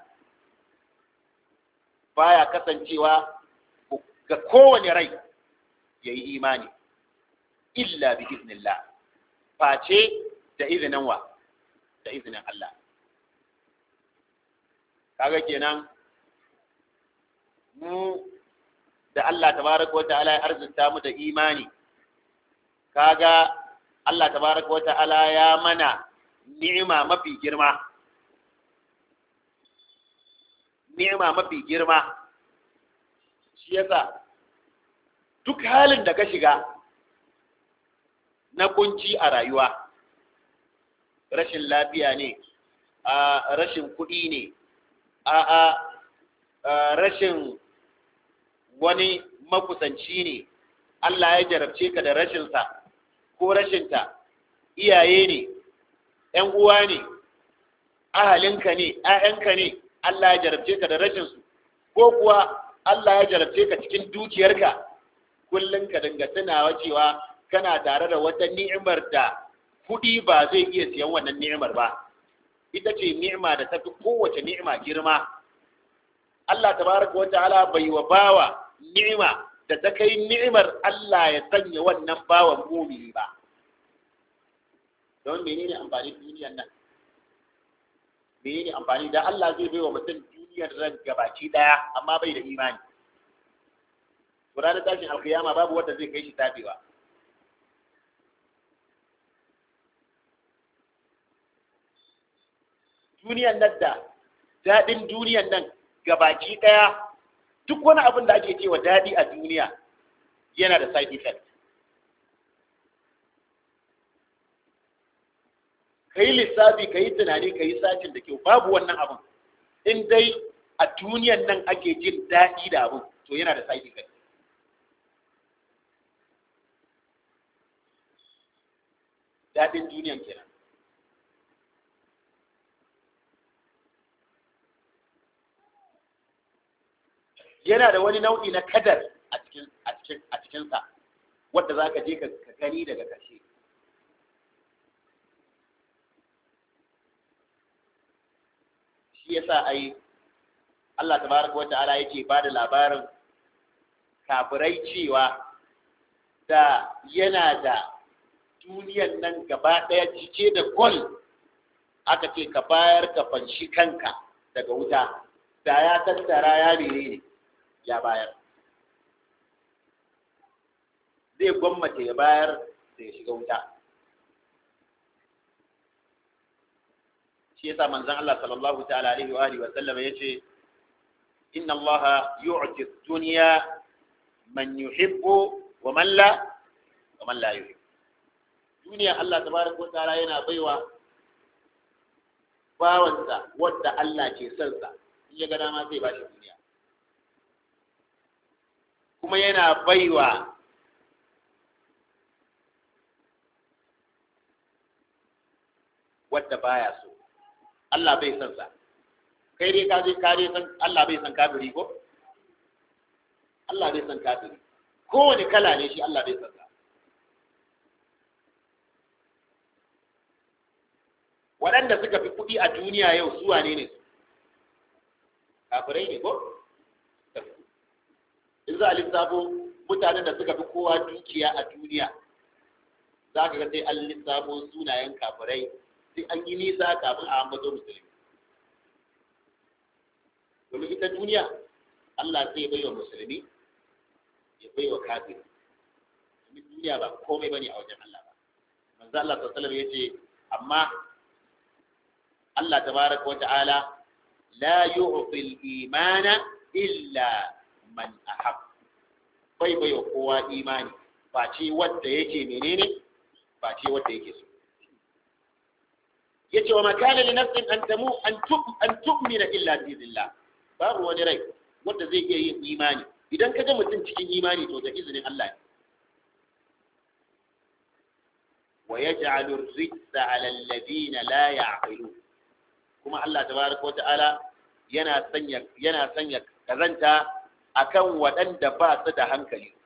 baya kasancewa ga kowane rai yayi imani illa bi idnillah face da izinin wa da izinin Allah kaga kenan mu da Allah tabaraka wata'ala ya arzuta mu da imani kaga Allah tabaraka wata'ala ya mana ni'ima mafi girma ni'ima mafi girma shi yasa duk halin da ka shiga na kunci a rayuwa rashin lafiya ne a rashin kuɗi ne a a rashin wani makusanci ne Allah ya jarabce ka da rashinsa ko rashinta iyaye ne ‘yan uwa ne ahalinka ne ‘ya'yanka ne Allah ya jarabce ka da rashinsu ko kuwa Allah ya jarabce ka cikin dukiyarka kullum ka dinga tunawa cewa kana tare da wata ni'imar da kuɗi ba zai iya siyan wannan ni'imar ba ita ce ni'ima da tafi kowace ni'ima girma Allah tabaraka wa ta'ala bai wa bawa ni'ima da ta kai ni'imar Allah ya sanya wannan bawan mumini ba don menene amfani duniyar nan menene amfani da Allah zai bai wa mutum duniyar ran gabaci daya amma bai da imani to ranar tashin alkiyama babu wanda zai kai shi tabewa duniyar nan da daɗin duniyar nan gabaki ɗaya duk wani abin da ake cewa daɗi a duniya yana da side effect ka yi lissafi ka yi tunani ka yi sacin da kyau babu wannan abin in dai a duniyan nan ake jin daɗi da abin to yana da side effect daɗin duniyan kenan yana da wani nau'i na kadar a cikin a cikin a cikin sa wanda zaka je ka gani daga ƙarshe shi yasa ai Allah tabaraka wa ta'ala yake ba da labarin kafirai cewa da yana da duniyan nan gaba ɗaya cike da gol aka ce ka bayar ka fanshi kanka daga wuta da ya tattara ya ne ya bayar zai gwammace ya bayar da ya shiga wuta shi yasa manzon Allah sallallahu ta'ala alaihi wa alihi wa sallama yace inna Allah yu'ti ad-dunya man yuhibbu wa man la wa man la yuhibbu duniya Allah tabaraka wa ta'ala yana baiwa bawansa wanda Allah ke son sa in ya ga dama zai bashi duniya kuma yana baiwa wadda baya so Allah bai san sa kai dai ka je ka dai san Allah bai san kafiri ko Allah bai san kafiri kowane kala ne shi Allah bai san sa waɗanda suka fi kuɗi a duniya yau su wane ne kafirai ne ko in za a lissafo mutanen da suka fi kowa dukiya a duniya za ka ga sai an lissafo sunayen kafirai sai an yi nisa kafin a ambato musulmi domin ita duniya Allah zai bai wa musulmi ya bai wa kafiri domin duniya ba komai bane a wajen Allah ba manzo Allah sallallahu alaihi yace amma Allah tabaraka wa ta'ala la yu'ti al-imana illa man ahab bai bai wa kowa imani face wanda yake menene face wanda yake so yace wa makana li nafsin an tamu an tum an tu'mina illa bi idhnillah babu wani rai wanda zai iya yin imani idan ka ga mutum cikin imani to da izinin Allah ne wa yaj'alu ar-rijsa 'ala alladhina la ya'qilun kuma Allah tabaraka wata'ala yana sanya yana sanya kazanta akan waɗanda ba su da hankali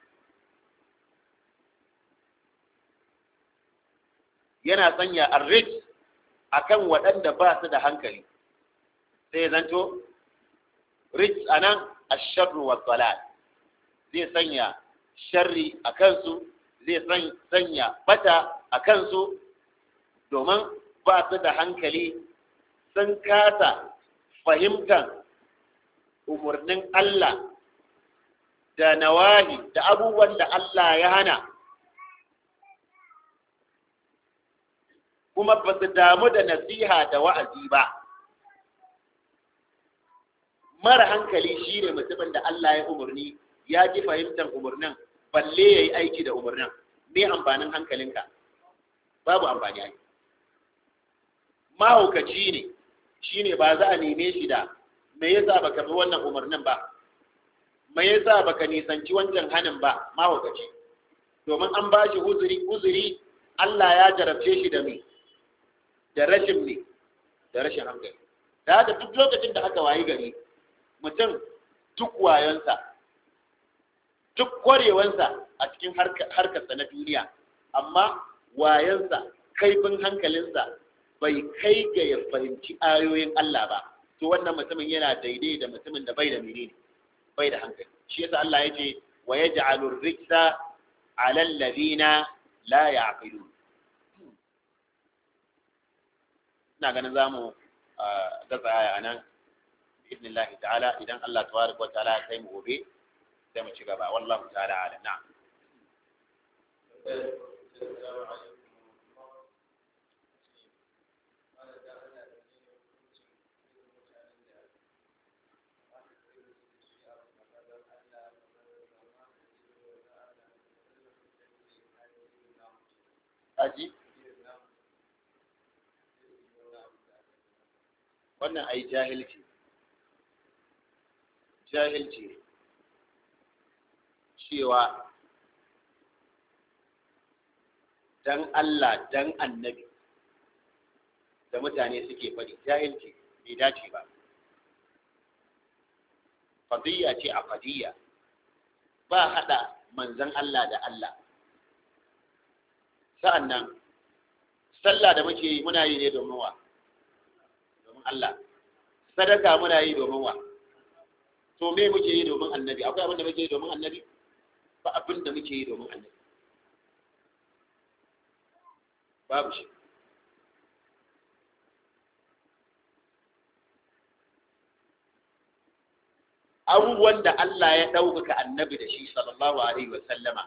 yana sanya ar-rijs akan waɗanda ba su da hankali sai zanto rijs anan ash-sharru wa dalal zai sanya sharri a kansu zai sanya bata a kansu domin ba su da hankali sun kasa fahimtar umarnin Allah da nawahi da abubuwan da Allah ya hana kuma ba su damu da nasiha da wa'azi ba mara hankali shi ne mutumin da Allah ya umarni ya ji fahimtar umarnin balle ya yi aiki da umarnin me amfanin hankalinka babu amfani ai mahaukaci ne shi ne ba za a neme shi da me yasa baka bi wannan umarnin ba me yasa baka nisanci wancan hanin ba mahaukaci domin an ba shi uzuri uzuri Allah ya jarabce shi da me da rashin me da rashin hankali da haka duk lokacin da aka wayi gari mutum duk wayonsa duk kwarewansa a cikin harkarsa na duniya amma wayansa kaifin hankalinsa bai kai ga ya fahimci ayoyin Allah ba to wannan mutumin yana daidai da mutumin da bai da menene bai da hankali shi yasa Allah ya ce wa yaj'alu rijsa 'ala alladhina la ya'qilun ina ganin zamu ga tsaya a nan bi'idnillahi ta'ala idan Allah tabaraka wa ta'ala ya kai mu gobe sai mu ci gaba wallahu ta'ala ala na'am aji wannan ai jahilci jahilci cewa dan Allah dan annabi da mutane suke faɗi jahilci bai dace ba fadiyya ce a fadiyya ba haɗa manzan Allah da Allah sa'an nan sallah da muke yi muna yi ne domin wa domin Allah sadaka muna yi domin wa to me muke yi domin annabi akwai abin da muke yi domin annabi ba abin da muke yi domin annabi babu shi abubuwan da Allah ya ɗaukaka annabi da shi sallallahu alaihi wa sallama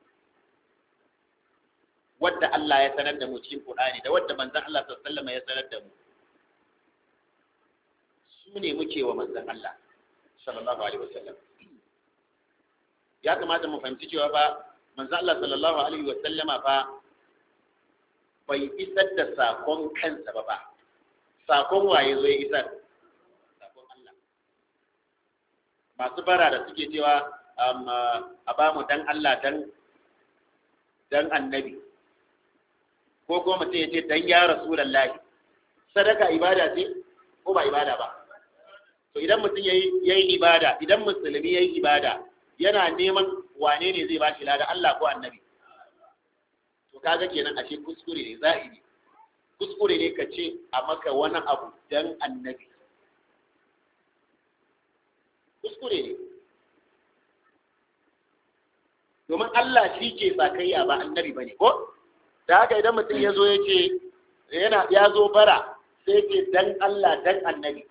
wadda Allah ya sanar da mu cikin Qur'ani da wadda manzon Allah sallallahu alaihi wa sallama ya sanar da mu su ne muke wa manzon Allah sallallahu alaihi wa sallam ya kamata mu fahimci cewa ba manzon Allah sallallahu alaihi wa sallama fa bai isar da sakon kansa ba ba sakon waye zo ya isar sakon Allah masu bara da suke cewa a ba mu dan Allah dan dan annabi ko kuma mutum ya ce dan ya rasulallahi sadaka ibada ce ko ba ibada ba to idan mutum ya yi ibada idan musulmi ya yi ibada yana neman wane ne zai ba shi lada Allah ko annabi to kaga kenan ashe kuskure ne za'iri kuskure ne ka ce a maka wani abu dan annabi kuskure ne domin Allah shi ke sakayya ba annabi ba ne ko da haka idan mutum ya zo ya ce yana ya zo bara sai ce dan Allah dan annabi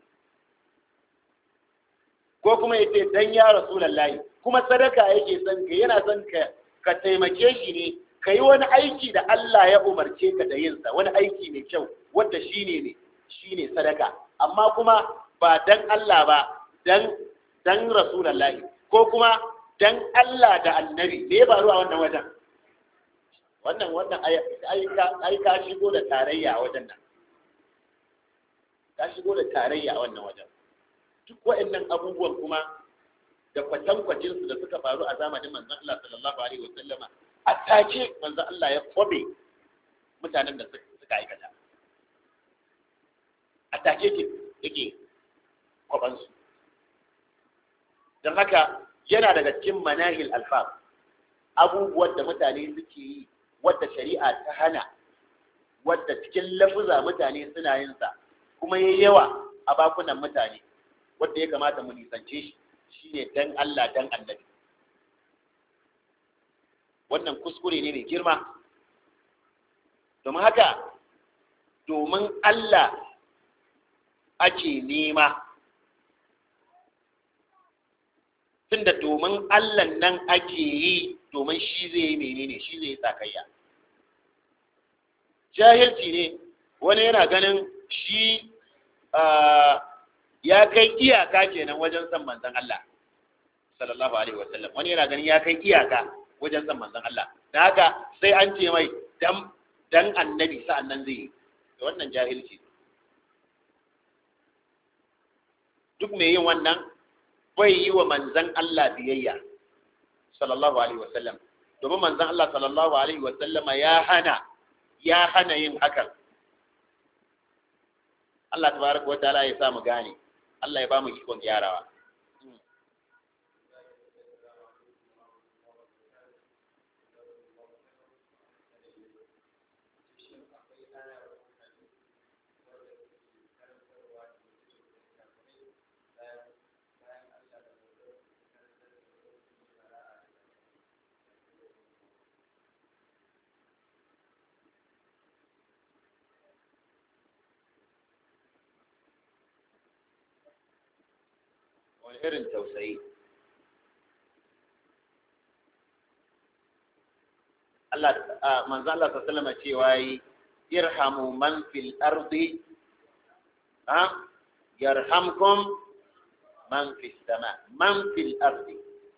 ko kuma ya ce dan ya rasulallahi kuma sadaka yake son ka yana son ka ka taimake shi ne ka yi wani aiki da Allah ya umarce ka da yinsa wani aiki mai kyau wanda shi ne ne shi ne sadaka amma kuma ba dan Allah ba dan dan rasulallahi ko kuma dan Allah da annabi me ya faru a wannan wajen wannan wannan ai ka shigo da tarayya a wajen nan ka shigo da tarayya a wannan wajen duk waɗannan abubuwan kuma da kwatankwacin su da suka faru a zamanin manzon Allah sallallahu alaihi wasallama a take manzon Allah ya kwabe mutanen da suka aikata a take ke yake kwaban su don haka yana daga cikin manahil alfaf abubuwan da mutane suke yi wadda shari'a ta hana wadda cikin lafuza mutane suna yin sa kuma yayi yawa a bakunan mutane wadda ya kamata mu nisance shi shine dan Allah dan annabi wannan kuskure ne mai girma domin haka domin Allah ake nema tunda domin Allah nan ake yi domin shi zai yi menene shi zai yi sakayya jahilci ne wani yana ganin shi ya kai iyaka kenan wajen san manzon Allah sallallahu alaihi wasallam wani yana ganin ya kai iyaka wajen san manzon Allah da haka sai an ce mai dan dan annabi sa'an nan zai yi wannan jahilci duk mai yin wannan bai yi wa manzan Allah biyayya sallallahu alaihi wasallam domin manzan Allah sallallahu alaihi wasallam ya hana ya hana yin hakan Allah tabaraka wa ta'ala ya sa mu gane Allah ya ba mu ikon gyarawa wani irin tausayi Allah manzo Allah sallallahu alaihi cewa yi irhamu man fil ardi ha yarhamkum man fis sama man fil ardi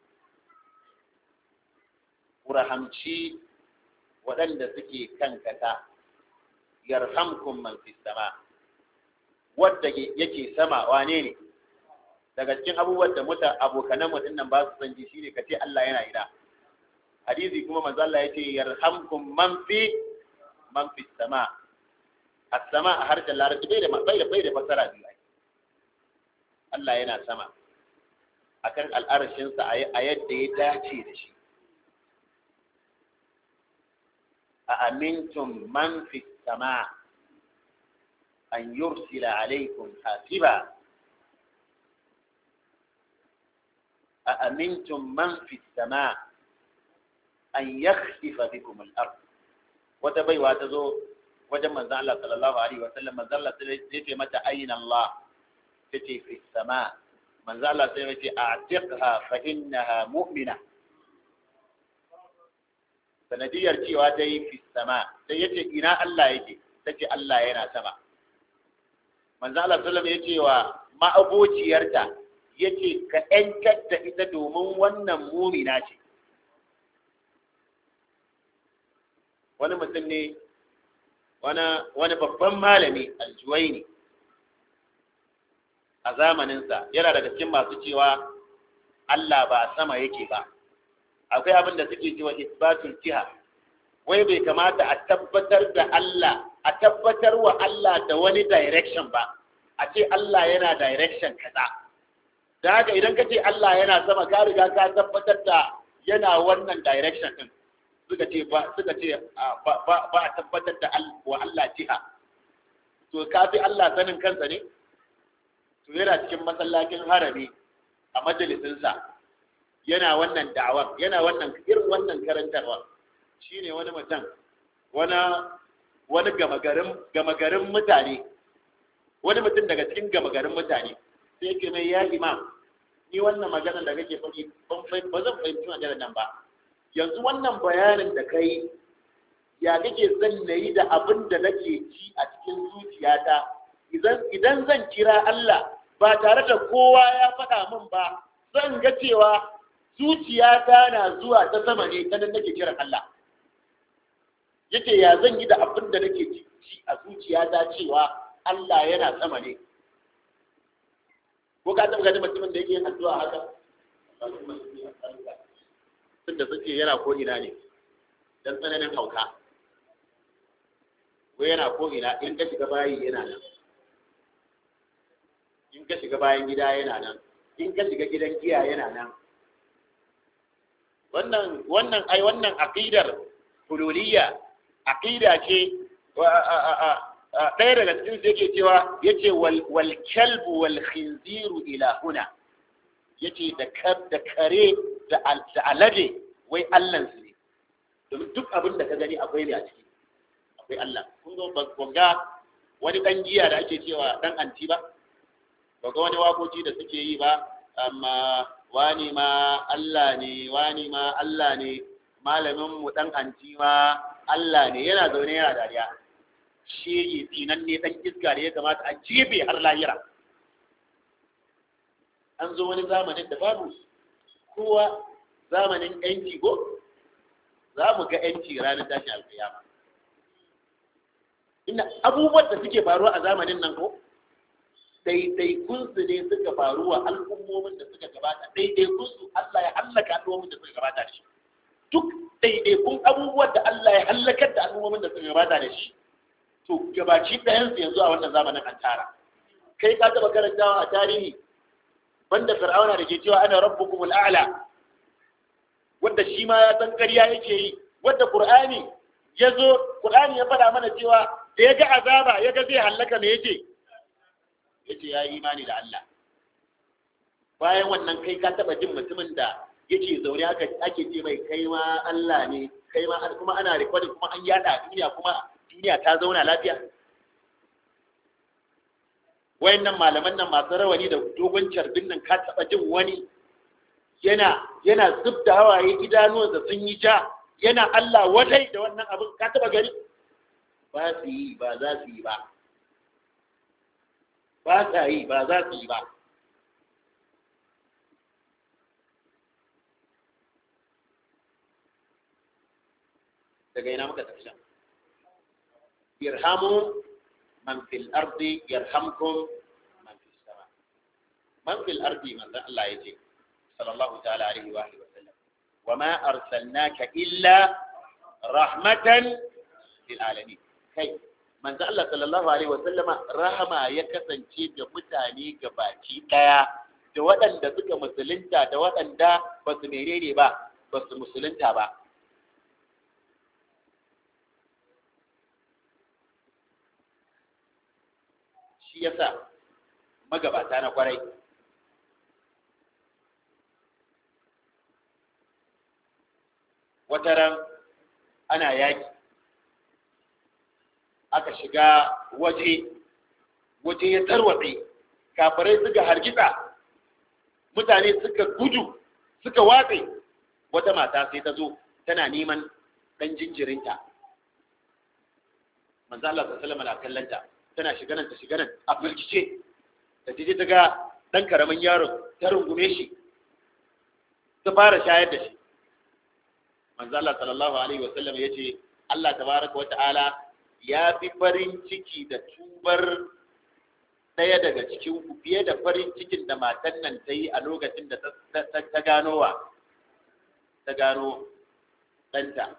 rahamci waɗanda suke kan kasa yarhamkum man fis sama wadda yake sama wane ne daga cikin abubuwan da muta abokanan mu dinnan ba su san ji shine kace Allah yana ina hadisi kuma manzo Allah yace yarhamkum man fi man fi sama as-sama a harshen larabci bai da bai da bai da fasara biyu Allah yana sama akan al'arshin sa a yadda ya dace da shi a amintum man fi sama an yursila alaikum hasiba أأمنتم من في السماء أن يخسف بكم الأرض وتبي واتزو وجم من الله صلى الله عليه وسلم من الله تيجي متى أين الله تتي في السماء من الله تيجي أعتقها فإنها مؤمنة sanadiyar cewa ta yi fi sama sai ya ce ina Allah yake ta ce Allah yana sama manzo Allah sallallahu ya ce wa ma'abociyarta ya ce ka ‘yantar da ita domin wannan mumina ce wani mutum ne wani babban malami aljuwai ne a zamaninsa yana daga cikin masu cewa Allah ba sama yake ba akwai abin da suke cewa isbatul jiha wai bai kamata a tabbatar da Allah a tabbatar wa Allah da wani direction ba a ce Allah yana direction kaza da haka idan ka ce Allah yana sama ka riga ka tabbatar da yana wannan direction din suka ce ba suka ce ba a tabbatar da wa Allah jiha to ka fi Allah sanin kansa ne to yana cikin masallacin harami a majalisinsa yana wannan da'awar yana wannan irin wannan karantarwa shine wani mutum wani wani gama garin mutane wani mutum daga cikin gama garin mutane sai yake mai ya imam ni wannan magana da kake faɗi ba zan fahimci maganar nan ba yanzu wannan bayanin da kai ya kake son na yi da abin da nake ci a cikin zuciyata idan zan kira Allah ba tare da kowa ya faɗa min ba zan ga cewa zuciyata na zuwa ta sama ne ta nan nake kiran Allah yake ya zan yi da abin da nake ci a zuciyata cewa Allah yana sama ne ko ka taɓa ganin mutumin da yake yin addu'a haka tun da suke yana ko ina ne dan tsananin hauka ko yana ko ina in ka shiga bayi yana nan in ka shiga bayan gida yana nan in ka shiga gidan giya yana nan wannan wannan ai wannan aqidar hululiyya aqida ce ɗaya daga cikin su yake cewa yace wal kalbu wal khinziru ila huna yace da da kare da alade wai Allah su ne domin duk abin da ka gani akwai ne a ciki akwai Allah kun ga ga wani dan giya da ake cewa dan anti ba ba ga wani wakoki da suke yi ba amma wani ma Allah ne wani ma Allah ne malamin mu dan anti ma Allah ne yana zaune yana dariya shi tsinan ne dan iska da ya kamata a jebe har lahira an zo wani zamanin da babu kowa zamanin yanci ko za mu ga yanci ranar tashin alkiyama inda abubuwan da suke faruwa a zamanin nan ko ɗaiɗaikunsu ne suka faru wa al'ummomin da suka gabata ɗaiɗaikunsu Allah ya hallaka al'ummomin da suka gabata da shi duk ɗaiɗaikun abubuwan da Allah ya hallakar da al'ummomin da suka gabata da shi to gabaci ɗayansu yanzu a wannan zamanin an tara kai ka taɓa karantawa a tarihi banda fir'auna da ke cewa ana rabbukumul a'la wanda shi ma ya san ƙarya yake yi wanda qur'ani ya zo qur'ani ya faɗa mana cewa da ya ga azaba ya ga zai hallaka me yake yace ya yi imani da Allah bayan wannan kai ka taɓa jin mutumin da yake zaune aka ake ce mai kai ma Allah ne kai ma kuma ana recording kuma an yada a duniya kuma duniya ta zauna lafiya wayannan malaman nan masu rawani da dogon carbin nan ka taba jin wani yana yana zub da hawaye idanuwansa sun yi ja yana Allah wadai da wannan abin ka taba gani ba su yi ba za su yi ba ba sa yi ba za su yi ba daga ina muka tafi shan irhamu man fil ardi yarhamkum man fis sama man fil ardi man da Allah yace sallallahu ta'ala alaihi wa alihi wa sallam wa ma arsalnaka illa rahmatan lil alamin kai manzo Allah sallallahu alaihi wa sallama rahama ya kasance da mutane gabaki daya da waɗanda suka musulunta da waɗanda ba su menene ba ba su musulunta ba shi yasa magabata na kwarai wataran ana yaki aka shiga waje waje ya tarwatse kafirai suka hargitsa mutane suka gudu suka watse wata mata sai ta zo tana neman ɗan jinjirinta manzo Allah sallallahu alaihi wasallam kallanta tana shiga nan ta shiga nan a firgice da ta je ta ga ɗan karamin yaron ta rungume shi ta fara shayar da shi manzo Allah sallallahu alaihi wasallam ya ce Allah tabaraka wa ta'ala ya fi farin ciki da tubar ɗaya daga cikin ku fiye da farin cikin da matan nan ta yi a lokacin da ta gano wa ta gano ɗanta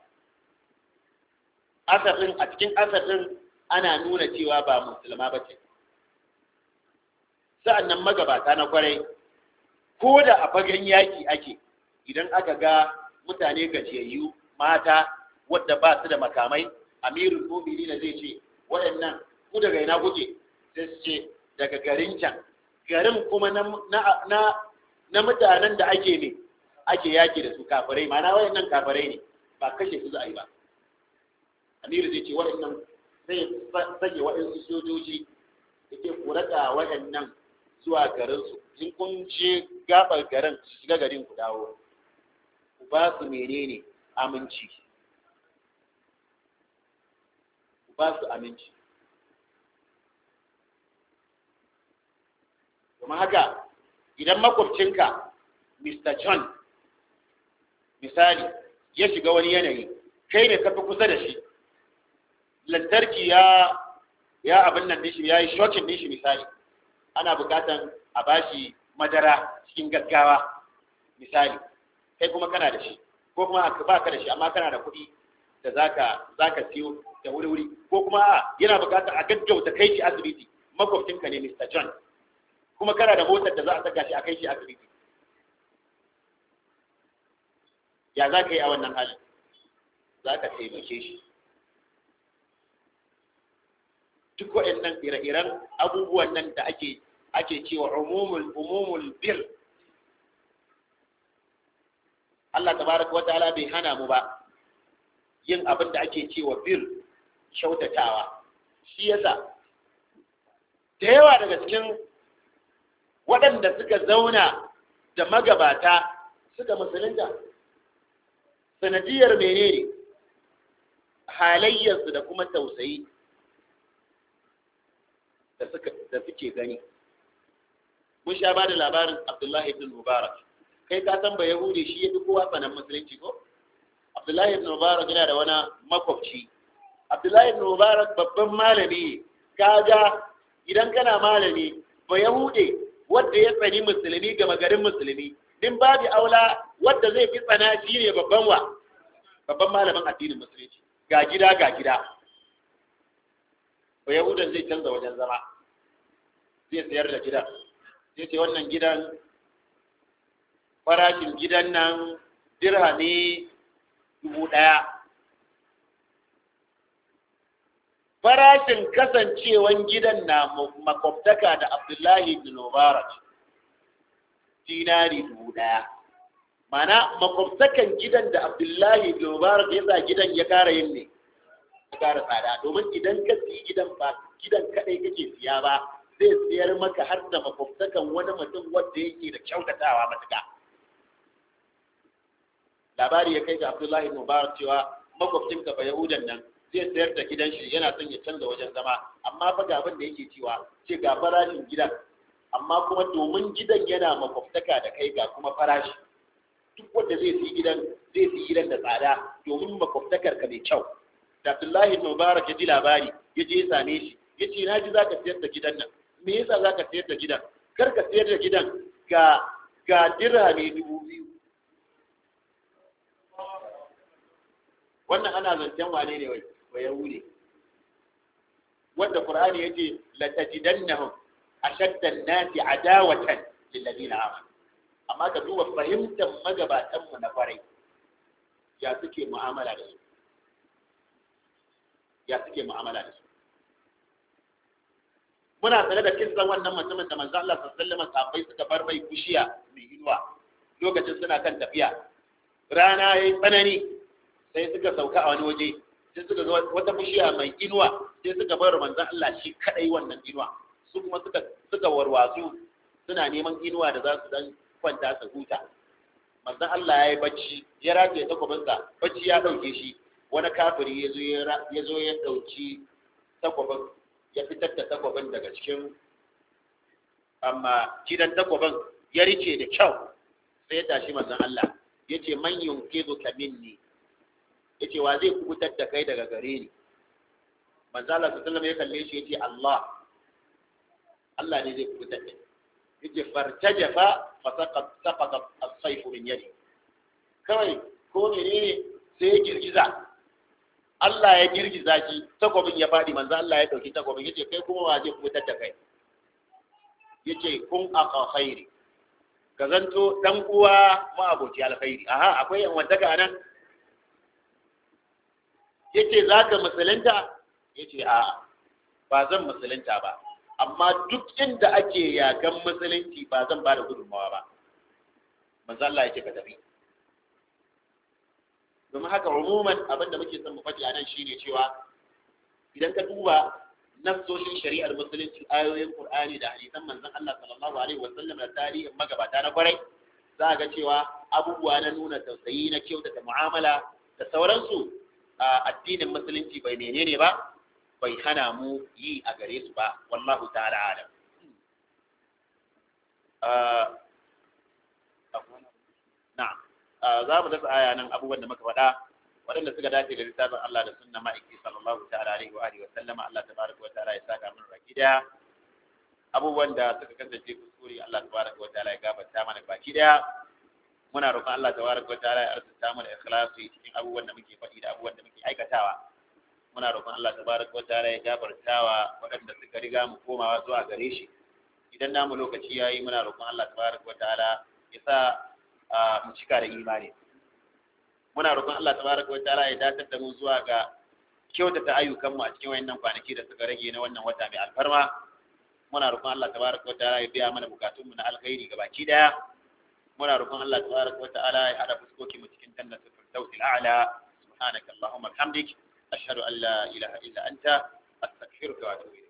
asafin a cikin asafin ana nuna cewa ba musulma ba ce sa'annan magabata na kwarai ko da a fagen yaki ake idan aka ga mutane gajiyayyu mata wadda ba su da makamai amirul mumini na zai ce waɗannan ku daga ina kuke sai su ce daga garin can garin kuma na, na, mutanen da ake ne ake yaki da su kafirai mana waɗannan kafirai ne ba kashe su za a yi ba amiru zai ce waɗannan zai sanya waɗansu sojoji da ke kurata waɗannan zuwa garinsu in kun je gabar garin su shiga garin ku dawo ku ba su menene aminci ku ba su aminci kuma haka idan makwabcinka Mr. John misali ya shiga wani yanayi kai ne kafi kusa da shi lantarki ya ya abin nan nishi ya yi shokin nishi misali ana bukatan a bashi madara cikin gaggawa misali kai kuma kana da shi ko kuma ba ka da shi amma kana da kuɗi da zaka zaka siyo da wuri-wuri ko kuma a yana bukatar a gaggauta kai shi asibiti makwabcinka ne Mr. John kuma kana da motar da za a saka shi a kai shi asibiti ya za ka yi a wannan halin za ka taimake shi duk waɗannan ire-iren abubuwan nan da ake ake cewa umumul umumul bir Allah tabaraka wataala bai hana mu ba yin abin da ake cewa bir kyautatawa shi yasa da yawa daga cikin waɗanda suka zauna da magabata suka musulunta sanadiyar menene halayyarsu da kuma tausayi da suke gani mun sha ba da labarin abdullahi ibn mubarak kai ka san ba yahudi shi ya fi kowa tsanan musulunci ko abdullahi ibn mubarak yana da wani makwabci abdullahi ibn mubarak babban malami kaga idan kana malami ba yahude wanda ya tsani musulmi ga magarin musulmi din babu aula wanda zai fi tsana shi ne babban wa babban malamin addinin musulunci ga gida ga gida ba yahudan zai canza wajen zama zai sayar da gidan zai ce wannan gidan farashin gidan nan dirhami dubu ɗaya farashin kasancewan gidan na makwabtaka da abdullahi bin mubarak dinari dubu ɗaya mana makwabtakan gidan da abdullahi bin mubarak ya sa gidan ya kara yin ne ya kara tsada domin idan ka siyi gidan ba gidan kadai kake siya ba zai siyar maka har da makwabtakan wani mutum wanda yake da kyautatawa matuka labari ya kai ga abdullahi bin mubarak cewa makwabcinka ba yahudan nan zai sayar da gidan shi yana son ya canza wajen zama amma fa ga abin da yake cewa ce ga farashin gidan amma kuma domin gidan yana makwabtaka da kai ga kuma farashi duk wanda zai siyi gidan zai siyi gidan da tsada domin makwabtakar ka mai kyau da Abdullahi Mubarak ya ji labari ya je ya same shi ya ce na ji za ka sayar da gidan nan me yasa za ka sayar da gidan kar ka sayar da gidan ga ga dirhami dubu biyu wannan ana zancen wane ne wai wa yahudi wanda qur'ani yace la tajidannahum ashadda an-nasi adawatan lil ladina amanu amma ka duba fahimtar magabatan mu na kwarai ya suke mu'amala da su ya suke mu'amala da su muna tare da kisan wannan mutumin da manzo Allah sallallahu alaihi wasallam sahabbai suka bar mai kushiya mai inuwa lokacin suna kan tafiya rana yayi tsanani sai suka sauka a wani waje sai suka ga wata bishiya mai inuwa sai suka bar manzon Allah shi kadai wannan inuwa su kuma suka suka warwatsu suna neman inuwa da za su dan kwanta su huta manzon Allah ya yi bacci ya rage takwabinsa bacci ya dauke shi wani kafiri ya zo ya zo ya dauki takwabin ya fitar da takwabin daga cikin amma gidan takwabin ya rike da kyau sai ya tashi manzon Allah yace man yunkizu ka minni yace wa zai kubutar da kai daga gare ni manzo Allah sallallahu ya kalle shi yace Allah Allah ne zai kubutar da yace fartajafa fa saqat saqata as-sayf min yadi kawai ko menene sai ya girgiza Allah ya girgiza shi takobin ya fadi manzo Allah ya dauki takobin yace kai kuma wa zai kubutar da kai yace kun aqa khairi ka zanto dan uwa ma aboki alkhairi aha akwai yan wantaka nan yace za ka musulunta yace a ba zan musulunta ba amma duk inda ake yakan musulunci ba zan ba da gudunmawa ba manzo Allah yake ka tafi domin haka umuman abin da muke son mu faɗi a nan shine cewa idan ka duba nassoshin shari'ar musulunci ayoyin qur'ani da hadisan manzon Allah sallallahu alaihi wasallam da tarihin magabata na kwarai za ga cewa abubuwa na nuna tausayi na kyautata mu'amala da sauransu addinin musulunci bai menene ba bai hana mu yi a gare su ba wallahu ta'ala alam na'am za mu dasa aya nan abubuwan da muka faɗa waɗanda suka dace da littafin Allah da sunna ma'aiki sallallahu ta'ala alaihi wa alihi wa sallama Allah tabaraka wa ta'ala ya saka mana baki daya abubuwan da suka kasance kuskure Allah tabaraka wa ta'ala ya gafarta mana baki daya muna roƙon Allah tabaraka wa ta'ala ya arzuta mu da ikhlasi cikin abubuwan da muke faɗi da abubuwan da muke aikatawa muna roƙon Allah tabaraka wa ta'ala ya gafartawa waɗanda suka riga mu komawa zuwa gare shi idan namu lokaci yayi muna roƙon Allah tabaraka wa ta'ala ya sa mu cika da imani muna roƙon Allah tabaraka wa ta'ala ya datar da mu zuwa ga kyautata ayyukanmu a cikin wayannan kwanaki da suka rage na wannan wata mai alfarma muna roƙon Allah tabaraka wa ta'ala ya biya mana bukatunmu na alkhairi gabaki daya muna roƙon Allah tabaraka wa ta'ala ya hada fuskoki mu cikin jannatul firdausil a'la subhanaka allahumma bihamdik ashhadu an la ilaha illa anta astaghfiruka wa atubu